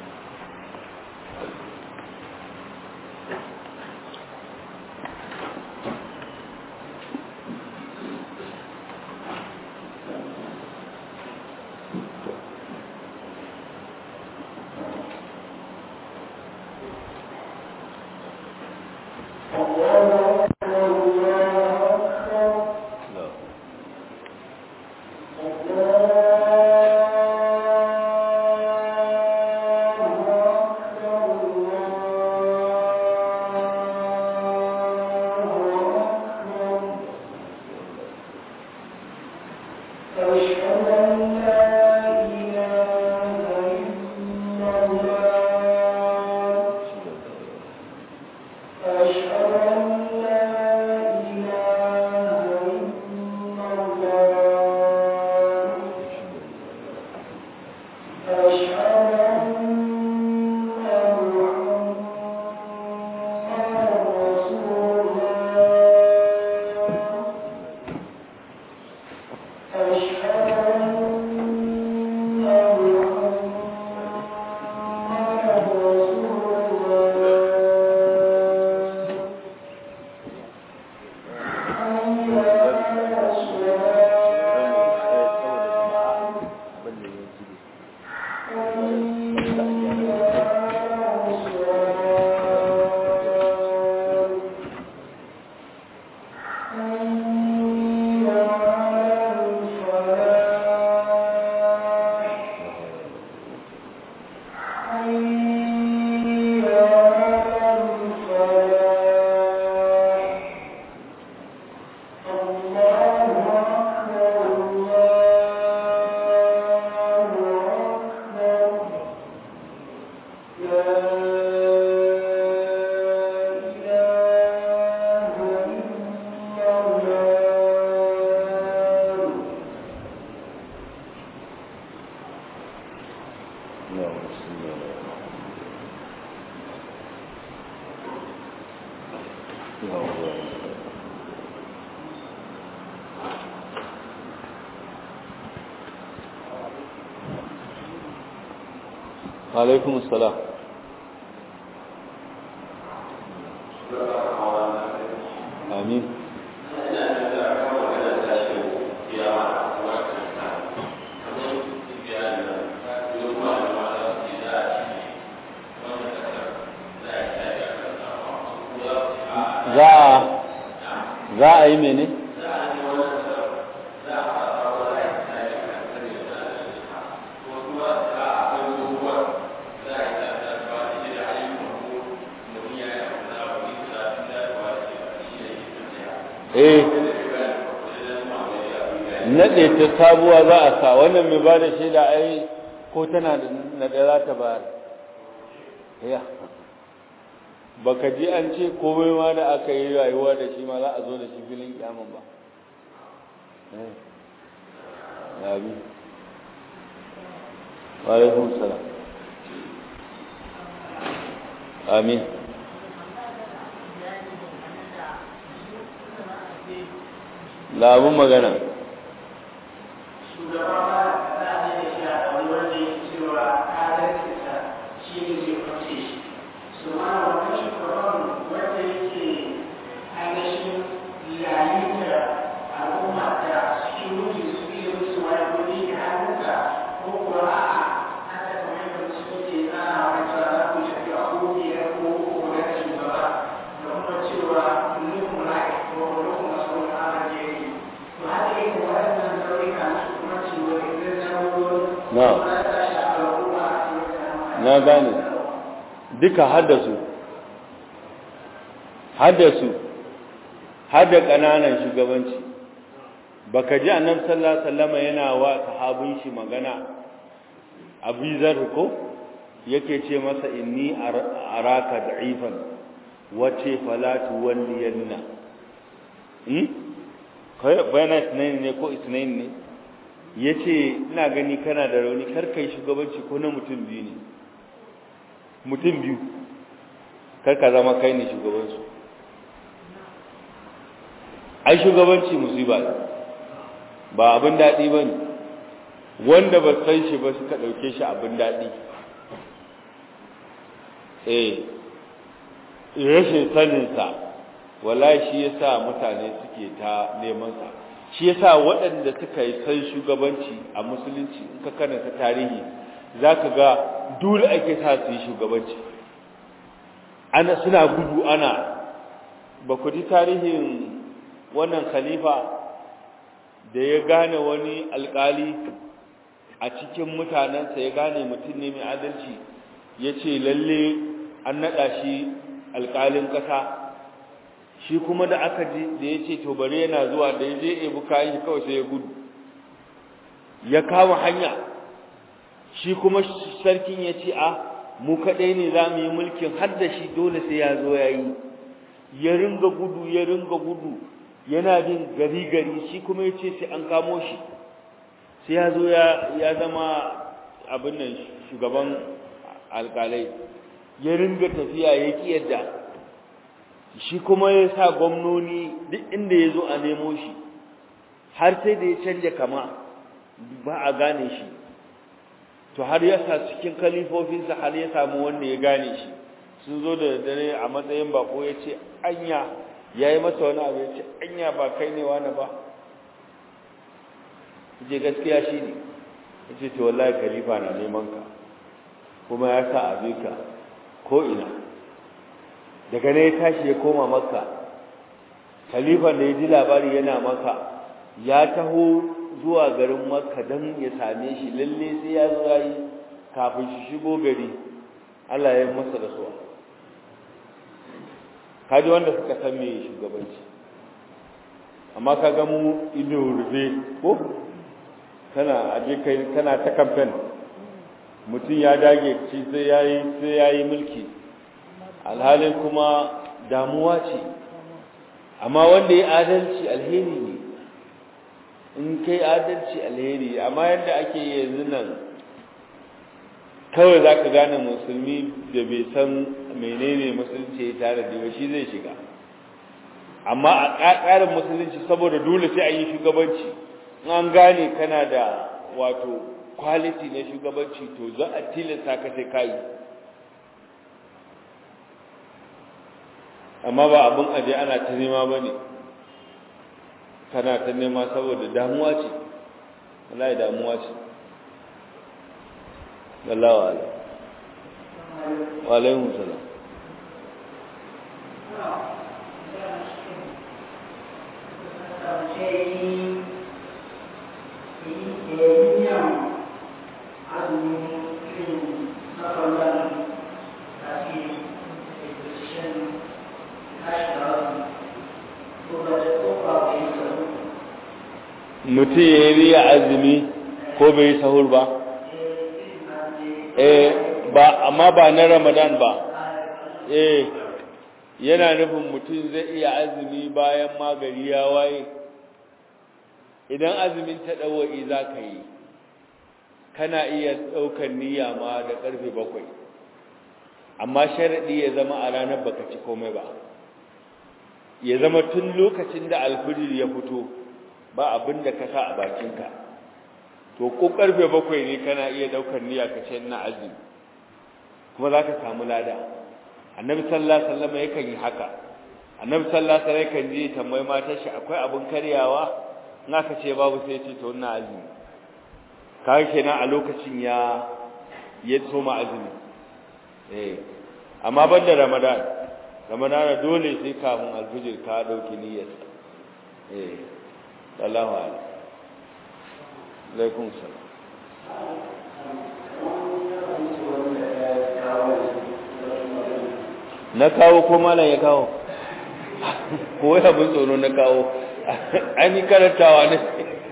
alaikum salam amin za a za a yi mene? eh naɗe ta sabuwa za a sa wannan mai ba da shaida ai ko tana da naɗe za ta bayar ya baka ji an ce komai ma da aka yi rayuwa da shi ma za a zo da shi filin kyamun ba ya bi alaikun salam amin labun magana na gane duka haddasu haddasu hadda ƙananan shugabanci baka ji annabi sallallahu alaihi wasallam yana wa sahabin shi magana Abu Zar ko yake ce masa inni araka da'ifan wace falatu walliyanna hmm kai bayana isnain ne ko isnain ne yace ina gani kana da rauni kar kai shugabanci ko na mutum biyu ne mutum biyu kar ka zama kai ne shugabansu ai shugabanci musiba ne ba abin daɗi ba ne wanda ba san shi ba suka ɗauke shi abin daɗi eh rashin saninsa wallahi shi ya sa mutane suke ta nemansa shi ya sa waɗanda suka yi san shugabanci a musulunci in ka karanta tarihi za ka ga dole ake sa su yi shugabanci ana suna gudu ana ba ku ji tarihin wannan khalifa da ya gane wani alkali a cikin mutanensa ya gane mutum ne mai adalci ya ce lalle an naɗa shi alkalin ƙasa shi kuma da aka ji da ya ce to bari yana zuwa da ya je ebu kayan shi kawai sai ya gudu ya kama hanya shi kuma sarkin ya ce a mu kaɗai ne za mu yi mulkin har da shi dole sai ya zo ya yi ya ringa gudu ya ringa gudu yana bin gari gari shi kuma ya ce sai an kamo shi sai ya zo ya zama abin nan shugaban alkalai ya ringa tafiya ya ƙi yadda shi kuma ya sa gwamnoni duk inda ya zo a nemo shi har sai da ya canja kama ba a gane shi to har ya sa cikin kalifofinsa har ya samu wanda ya gane shi sun zo da dare a matsayin bako ya ce anya ya yi masa wani abu ya ce anya ba kai ne wani ba je gaskiya shi ne ya ce to wallahi khalifa na neman ka kuma ya sa a ka ko ina daga ne ya tashi ya koma makka khalifa da ya ji labari yana maka ya taho zuwa garin makka don ya same shi lalle sai ya zo yi kafin shi shigo gari Allah ya masa da suwa kaji wanda suka san me shugabanci amma ka ga mu ido rufe ko kana aje kai kana ta campaign mutum ya dage ci sai yayi sai yayi mulki alhalin kuma damuwa ce amma wanda ya adalci alheri ne in kai adalci alheri amma yadda ake yanzu nan kawai za ka gane musulmi da bai san menene musulunci ya tare da shi zai shiga amma a ƙaƙarin musulunci saboda dole sai an yi shugabanci an gane kana da wato quality na shugabanci to za a tilasta ka sai kayi amma ba abin aje ana ta nema ba ne kana ta nema saboda damuwa ce wallahi damuwa ce wallahi wa alaikum wa alaikum salam mutum ya yi riya azumi ko bai yi sahur ba eh ba amma ba na ramadan ba eh yana nufin mutum zai iya azumi bayan magari ya waye idan azumin ta ɗawa'i za ka yi kana iya ɗaukar niyya ma da ƙarfe bakwai amma sharaɗi ya zama a ranar baka ci komai ba ya zama tun lokacin da alfijir ya fito ba abin da ka sa a bakinka to ko ƙarfe bakwai ne kana iya ɗaukar niyya ka ce ina azumi kuma za ka samu lada annabi sallallahu alaihi wasallam yakan yi haka annabi sallallahu alaihi wasallam yakan je tambayi matar shi akwai abin karyawa in aka ce babu sai ce to ina azumi kaga kenan a lokacin ya ya soma azumi eh amma banda ramadan ramadan dole sai kafin alfijir ka dauki niyyar eh sallallahu alaihi alaikum salam na kawo ko malam ya kawo ko ya bin tsoro na kawo an yi karantawa ne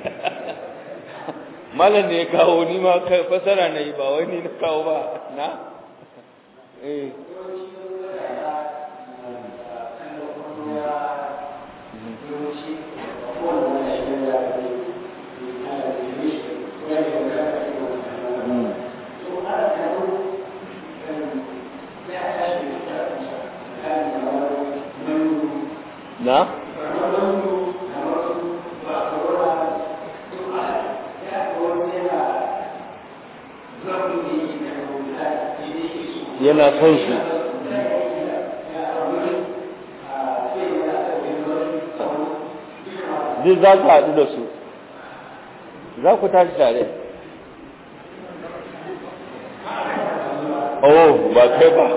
malam da ya kawo ni ma fasara na yi ba wai ni na kawo ba na eh na yana son su duk za ku haɗu da su za ku tashi tare oh ba kai ba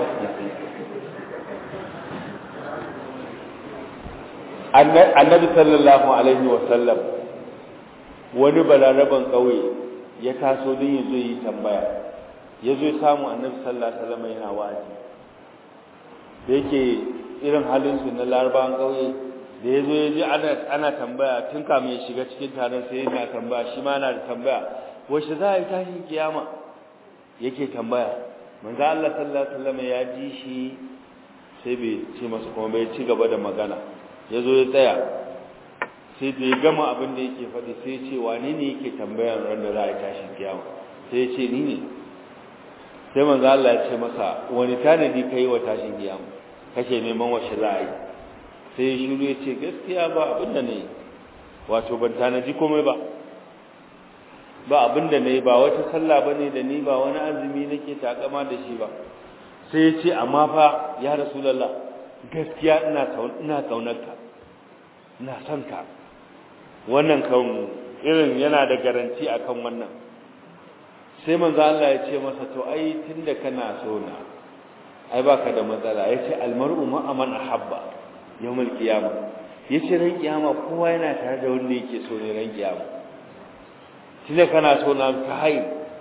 annabi sallallahu alaihi wasallam wani balaraban ƙauye ya taso don ya zo yi tambaya ya zo samu annabi sallallahu alaihi wasallam yana wa'azi da yake irin halin su na larabawan ƙauye da ya zo ya ji ana ana tambaya tun kamin ya shiga cikin taron sai yana tambaya shi ma yana da tambaya wace za a yi tashin kiyama yake tambaya manzo Allah sallallahu alaihi wasallam ya ji shi sai bai ce masa kuma bai ci gaba da magana ya zo ya tsaya sai da ya gama abin da yake faɗi sai ya ce wane ne yake tambayar ran da za a yi tashin kiyama sai ya ce ni ne sai manzo Allah ya ce masa wani tanadi kai wa tashin kiyama kake neman wace za a yi sai ya shiru ya ce gaskiya ba abin da ne wato ban tanadi komai ba ba abin da ne ba wata sallah bane da ni ba wani azumi nake takama da shi ba sai ya ce amma fa ya rasulullah gaskiya ina ina kaunarka ina son ka wannan kan irin yana da garanti akan wannan sai manzo Allah ya ce masa to ai tunda kana so na ai baka da matsala yace almar'u ma aman ahabba yawmal qiyama yace ran kiyama kowa yana tare da wanda yake so ne ran kiyama tunda kana so na ka hai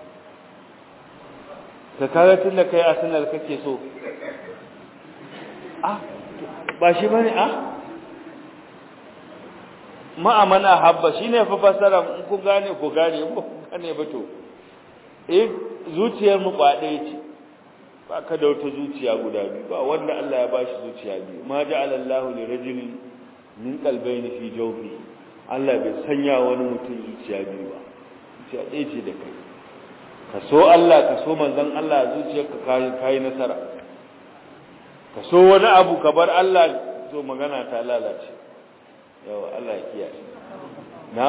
ka kaga tunda kai arsenal kake so ah ba shi bane ah ma'amana habba shine fa fasara in ku gane ku gane in ku gane ba to eh zuciyar mu ba ɗaya ce ba ka da wata zuciya guda biyu ba wanda Allah ya bashi zuciya biyu ma ja'ala Allahu li rajulin min qalbayni fi jawfi Allah bai sanya wani mutum zuciya biyu ba zuciya ɗaya ce da kai ka so Allah ka so manzon Allah zuciyarka kai kai nasara ka so wani abu ka bar Allah to magana ta lalace yawa Allah ya kiyaye na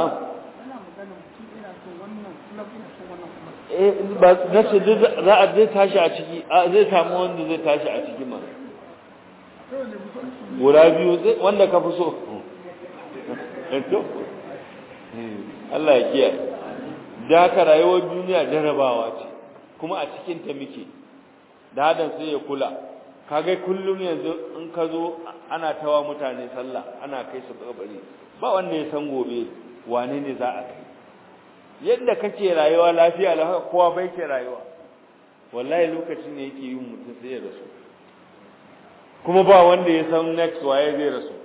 eh ba nace za a zai tashi a ciki zai samu wanda zai tashi a ciki ma guda biyu wanda ka fi so to Allah ya kiyaye da haka rayuwar duniya jarabawa ce kuma a cikin ta muke da hadan sai ya kula kaga kullum yanzu in ka zo ana tawa mutane sallah ana kai su kabari ba wanda ya san gobe wane ne za a kai yadda kake rayuwa lafiya la haka kowa bai ke rayuwa wallahi lokacin ne yake yin mutum sai ya rasu kuma ba wanda ya san next waye zai rasu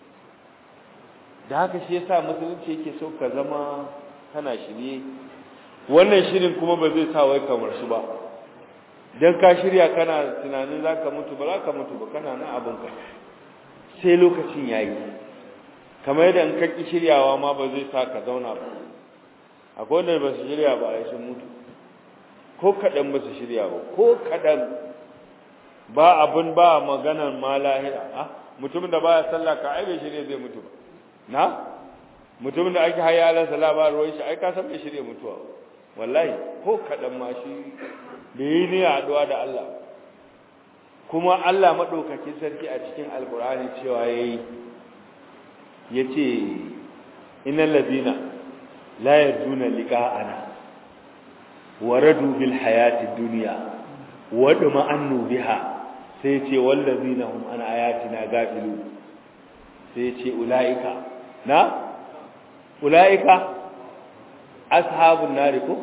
da haka shi yasa musulunci yake so ka zama kana shirye wannan shirin kuma ba zai sa wai kamar su ba dan ka shirya kana tunanin zaka mutu ba zaka mutu ba kana nan abinka sai lokacin yayi kamar yadda in ka ki shiryawa ma ba zai sa ka zauna ba akwai wanda ba su shirya ba ai sun mutu ko kadan ba su shirya ba ko kadan ba abun ba maganar ma lahira ah mutumin da baya sallah ka ai bai shirye zai mutu ba na mutumin da ake haya ala sala ba ruwan shi ai ka san bai shirye mutuwa wallahi ko kadan ma shi bai yi ne haɗuwa da Allah kuma Allah madaukakin sarki a cikin alkur'ani cewa yayi yace innal ladina la yarduna liqa'ana waradu bil hayati dunya wadma annu biha sai ce wallazina hum an ayatina gafilu sai ce ulaika na ulaika ashabun nari ko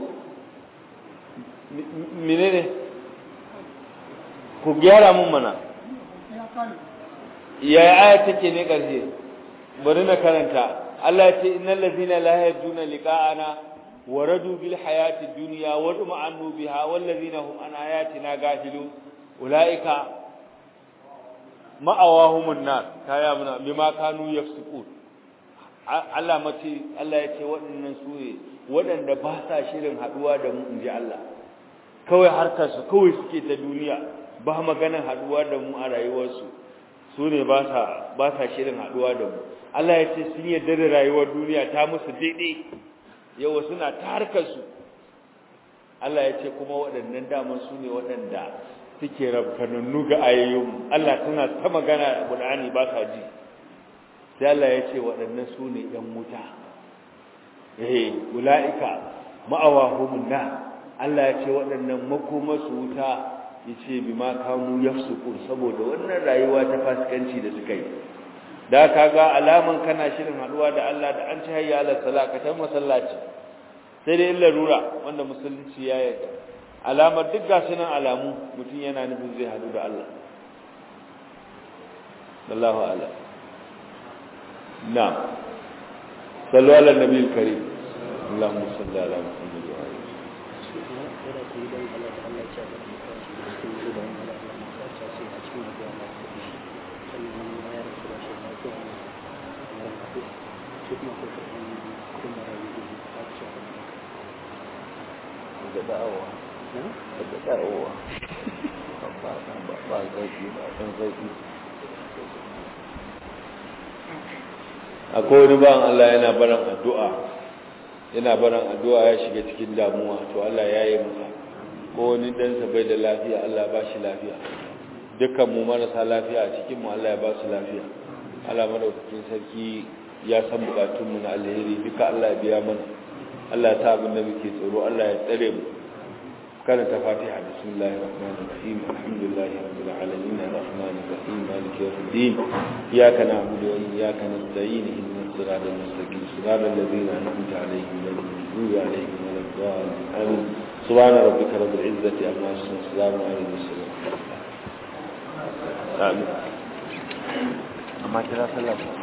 menene ku gyara mun mana ya aya take ne karshe bari na karanta Allah ya ce innal ladina la yajuna liqa'ana waradu bil hayati dunya wa duma'annu biha wal ladina hum an ayatina gafilun ulaika ma'awahumun nar kaya muna bima kanu yafsukun Allah mace Allah ya ce waɗannan su ne waɗanda ba sa shirin haɗuwa da mu inji Allah kawai harkar su kawai suke ta duniya ba maganar haɗuwa da mu a rayuwarsu su ne ba sa ba sa shirin haɗuwa da mu Allah ya ce sun yarda da rayuwar duniya ta musu daidai yawa suna ta harkar su Allah ya ce kuma waɗannan daman su ne waɗanda suke rabkanannu ga ayoyin Allah tana ta magana a Qur'ani ba ka ji sai Allah ya ce waɗannan su ne ‘yan wuta eh ula'ika ma'awahumun na Allah ya ce waɗannan makomasu wuta ya ce bi ma kanu yafsukun saboda wannan rayuwa ta fasikanci da suka yi da ka ga alaman kana shirin haɗuwa da Allah da an ci hayya ala salakatan masallaci sai dai larura wanda musulunci ya yarda alamar duk gasu nan alamu mutum yana nufin zai haɗu da Allah Allahu a'lam نعم صلوا على النبي الكريم اللهم صل على محمد وعلى da da'awa da da'awa ba ba ba zaki ba dan zaki akwai wani ban Allah yana baran addu'a yana baran addu'a ya shiga cikin damuwa to Allah ya yi masa ko wani ɗansa bai da lafiya Allah ba shi lafiya dukkan mu marasa lafiya a cikin mu Allah ya ba su lafiya Allah madaukakin sarki ya san bukatun mu na alheri duka Allah ya biya mana Allah ya ta abin da muke tsoro Allah ya tsare mu karanta fatiha bismillahir rahmanir rahim alhamdulillahi rabbil alamin arrahmanir rahim maliki yawmiddin iyyaka na'budu wa iyyaka nasta'in ihdinas siratal mustaqim siratal ladzina an'amta alaihim ghayril maghdubi alaihim waladdallin amin subhana rabbika rabbil izzati amma yasifun salamun alal mursalin amin amma kira sallah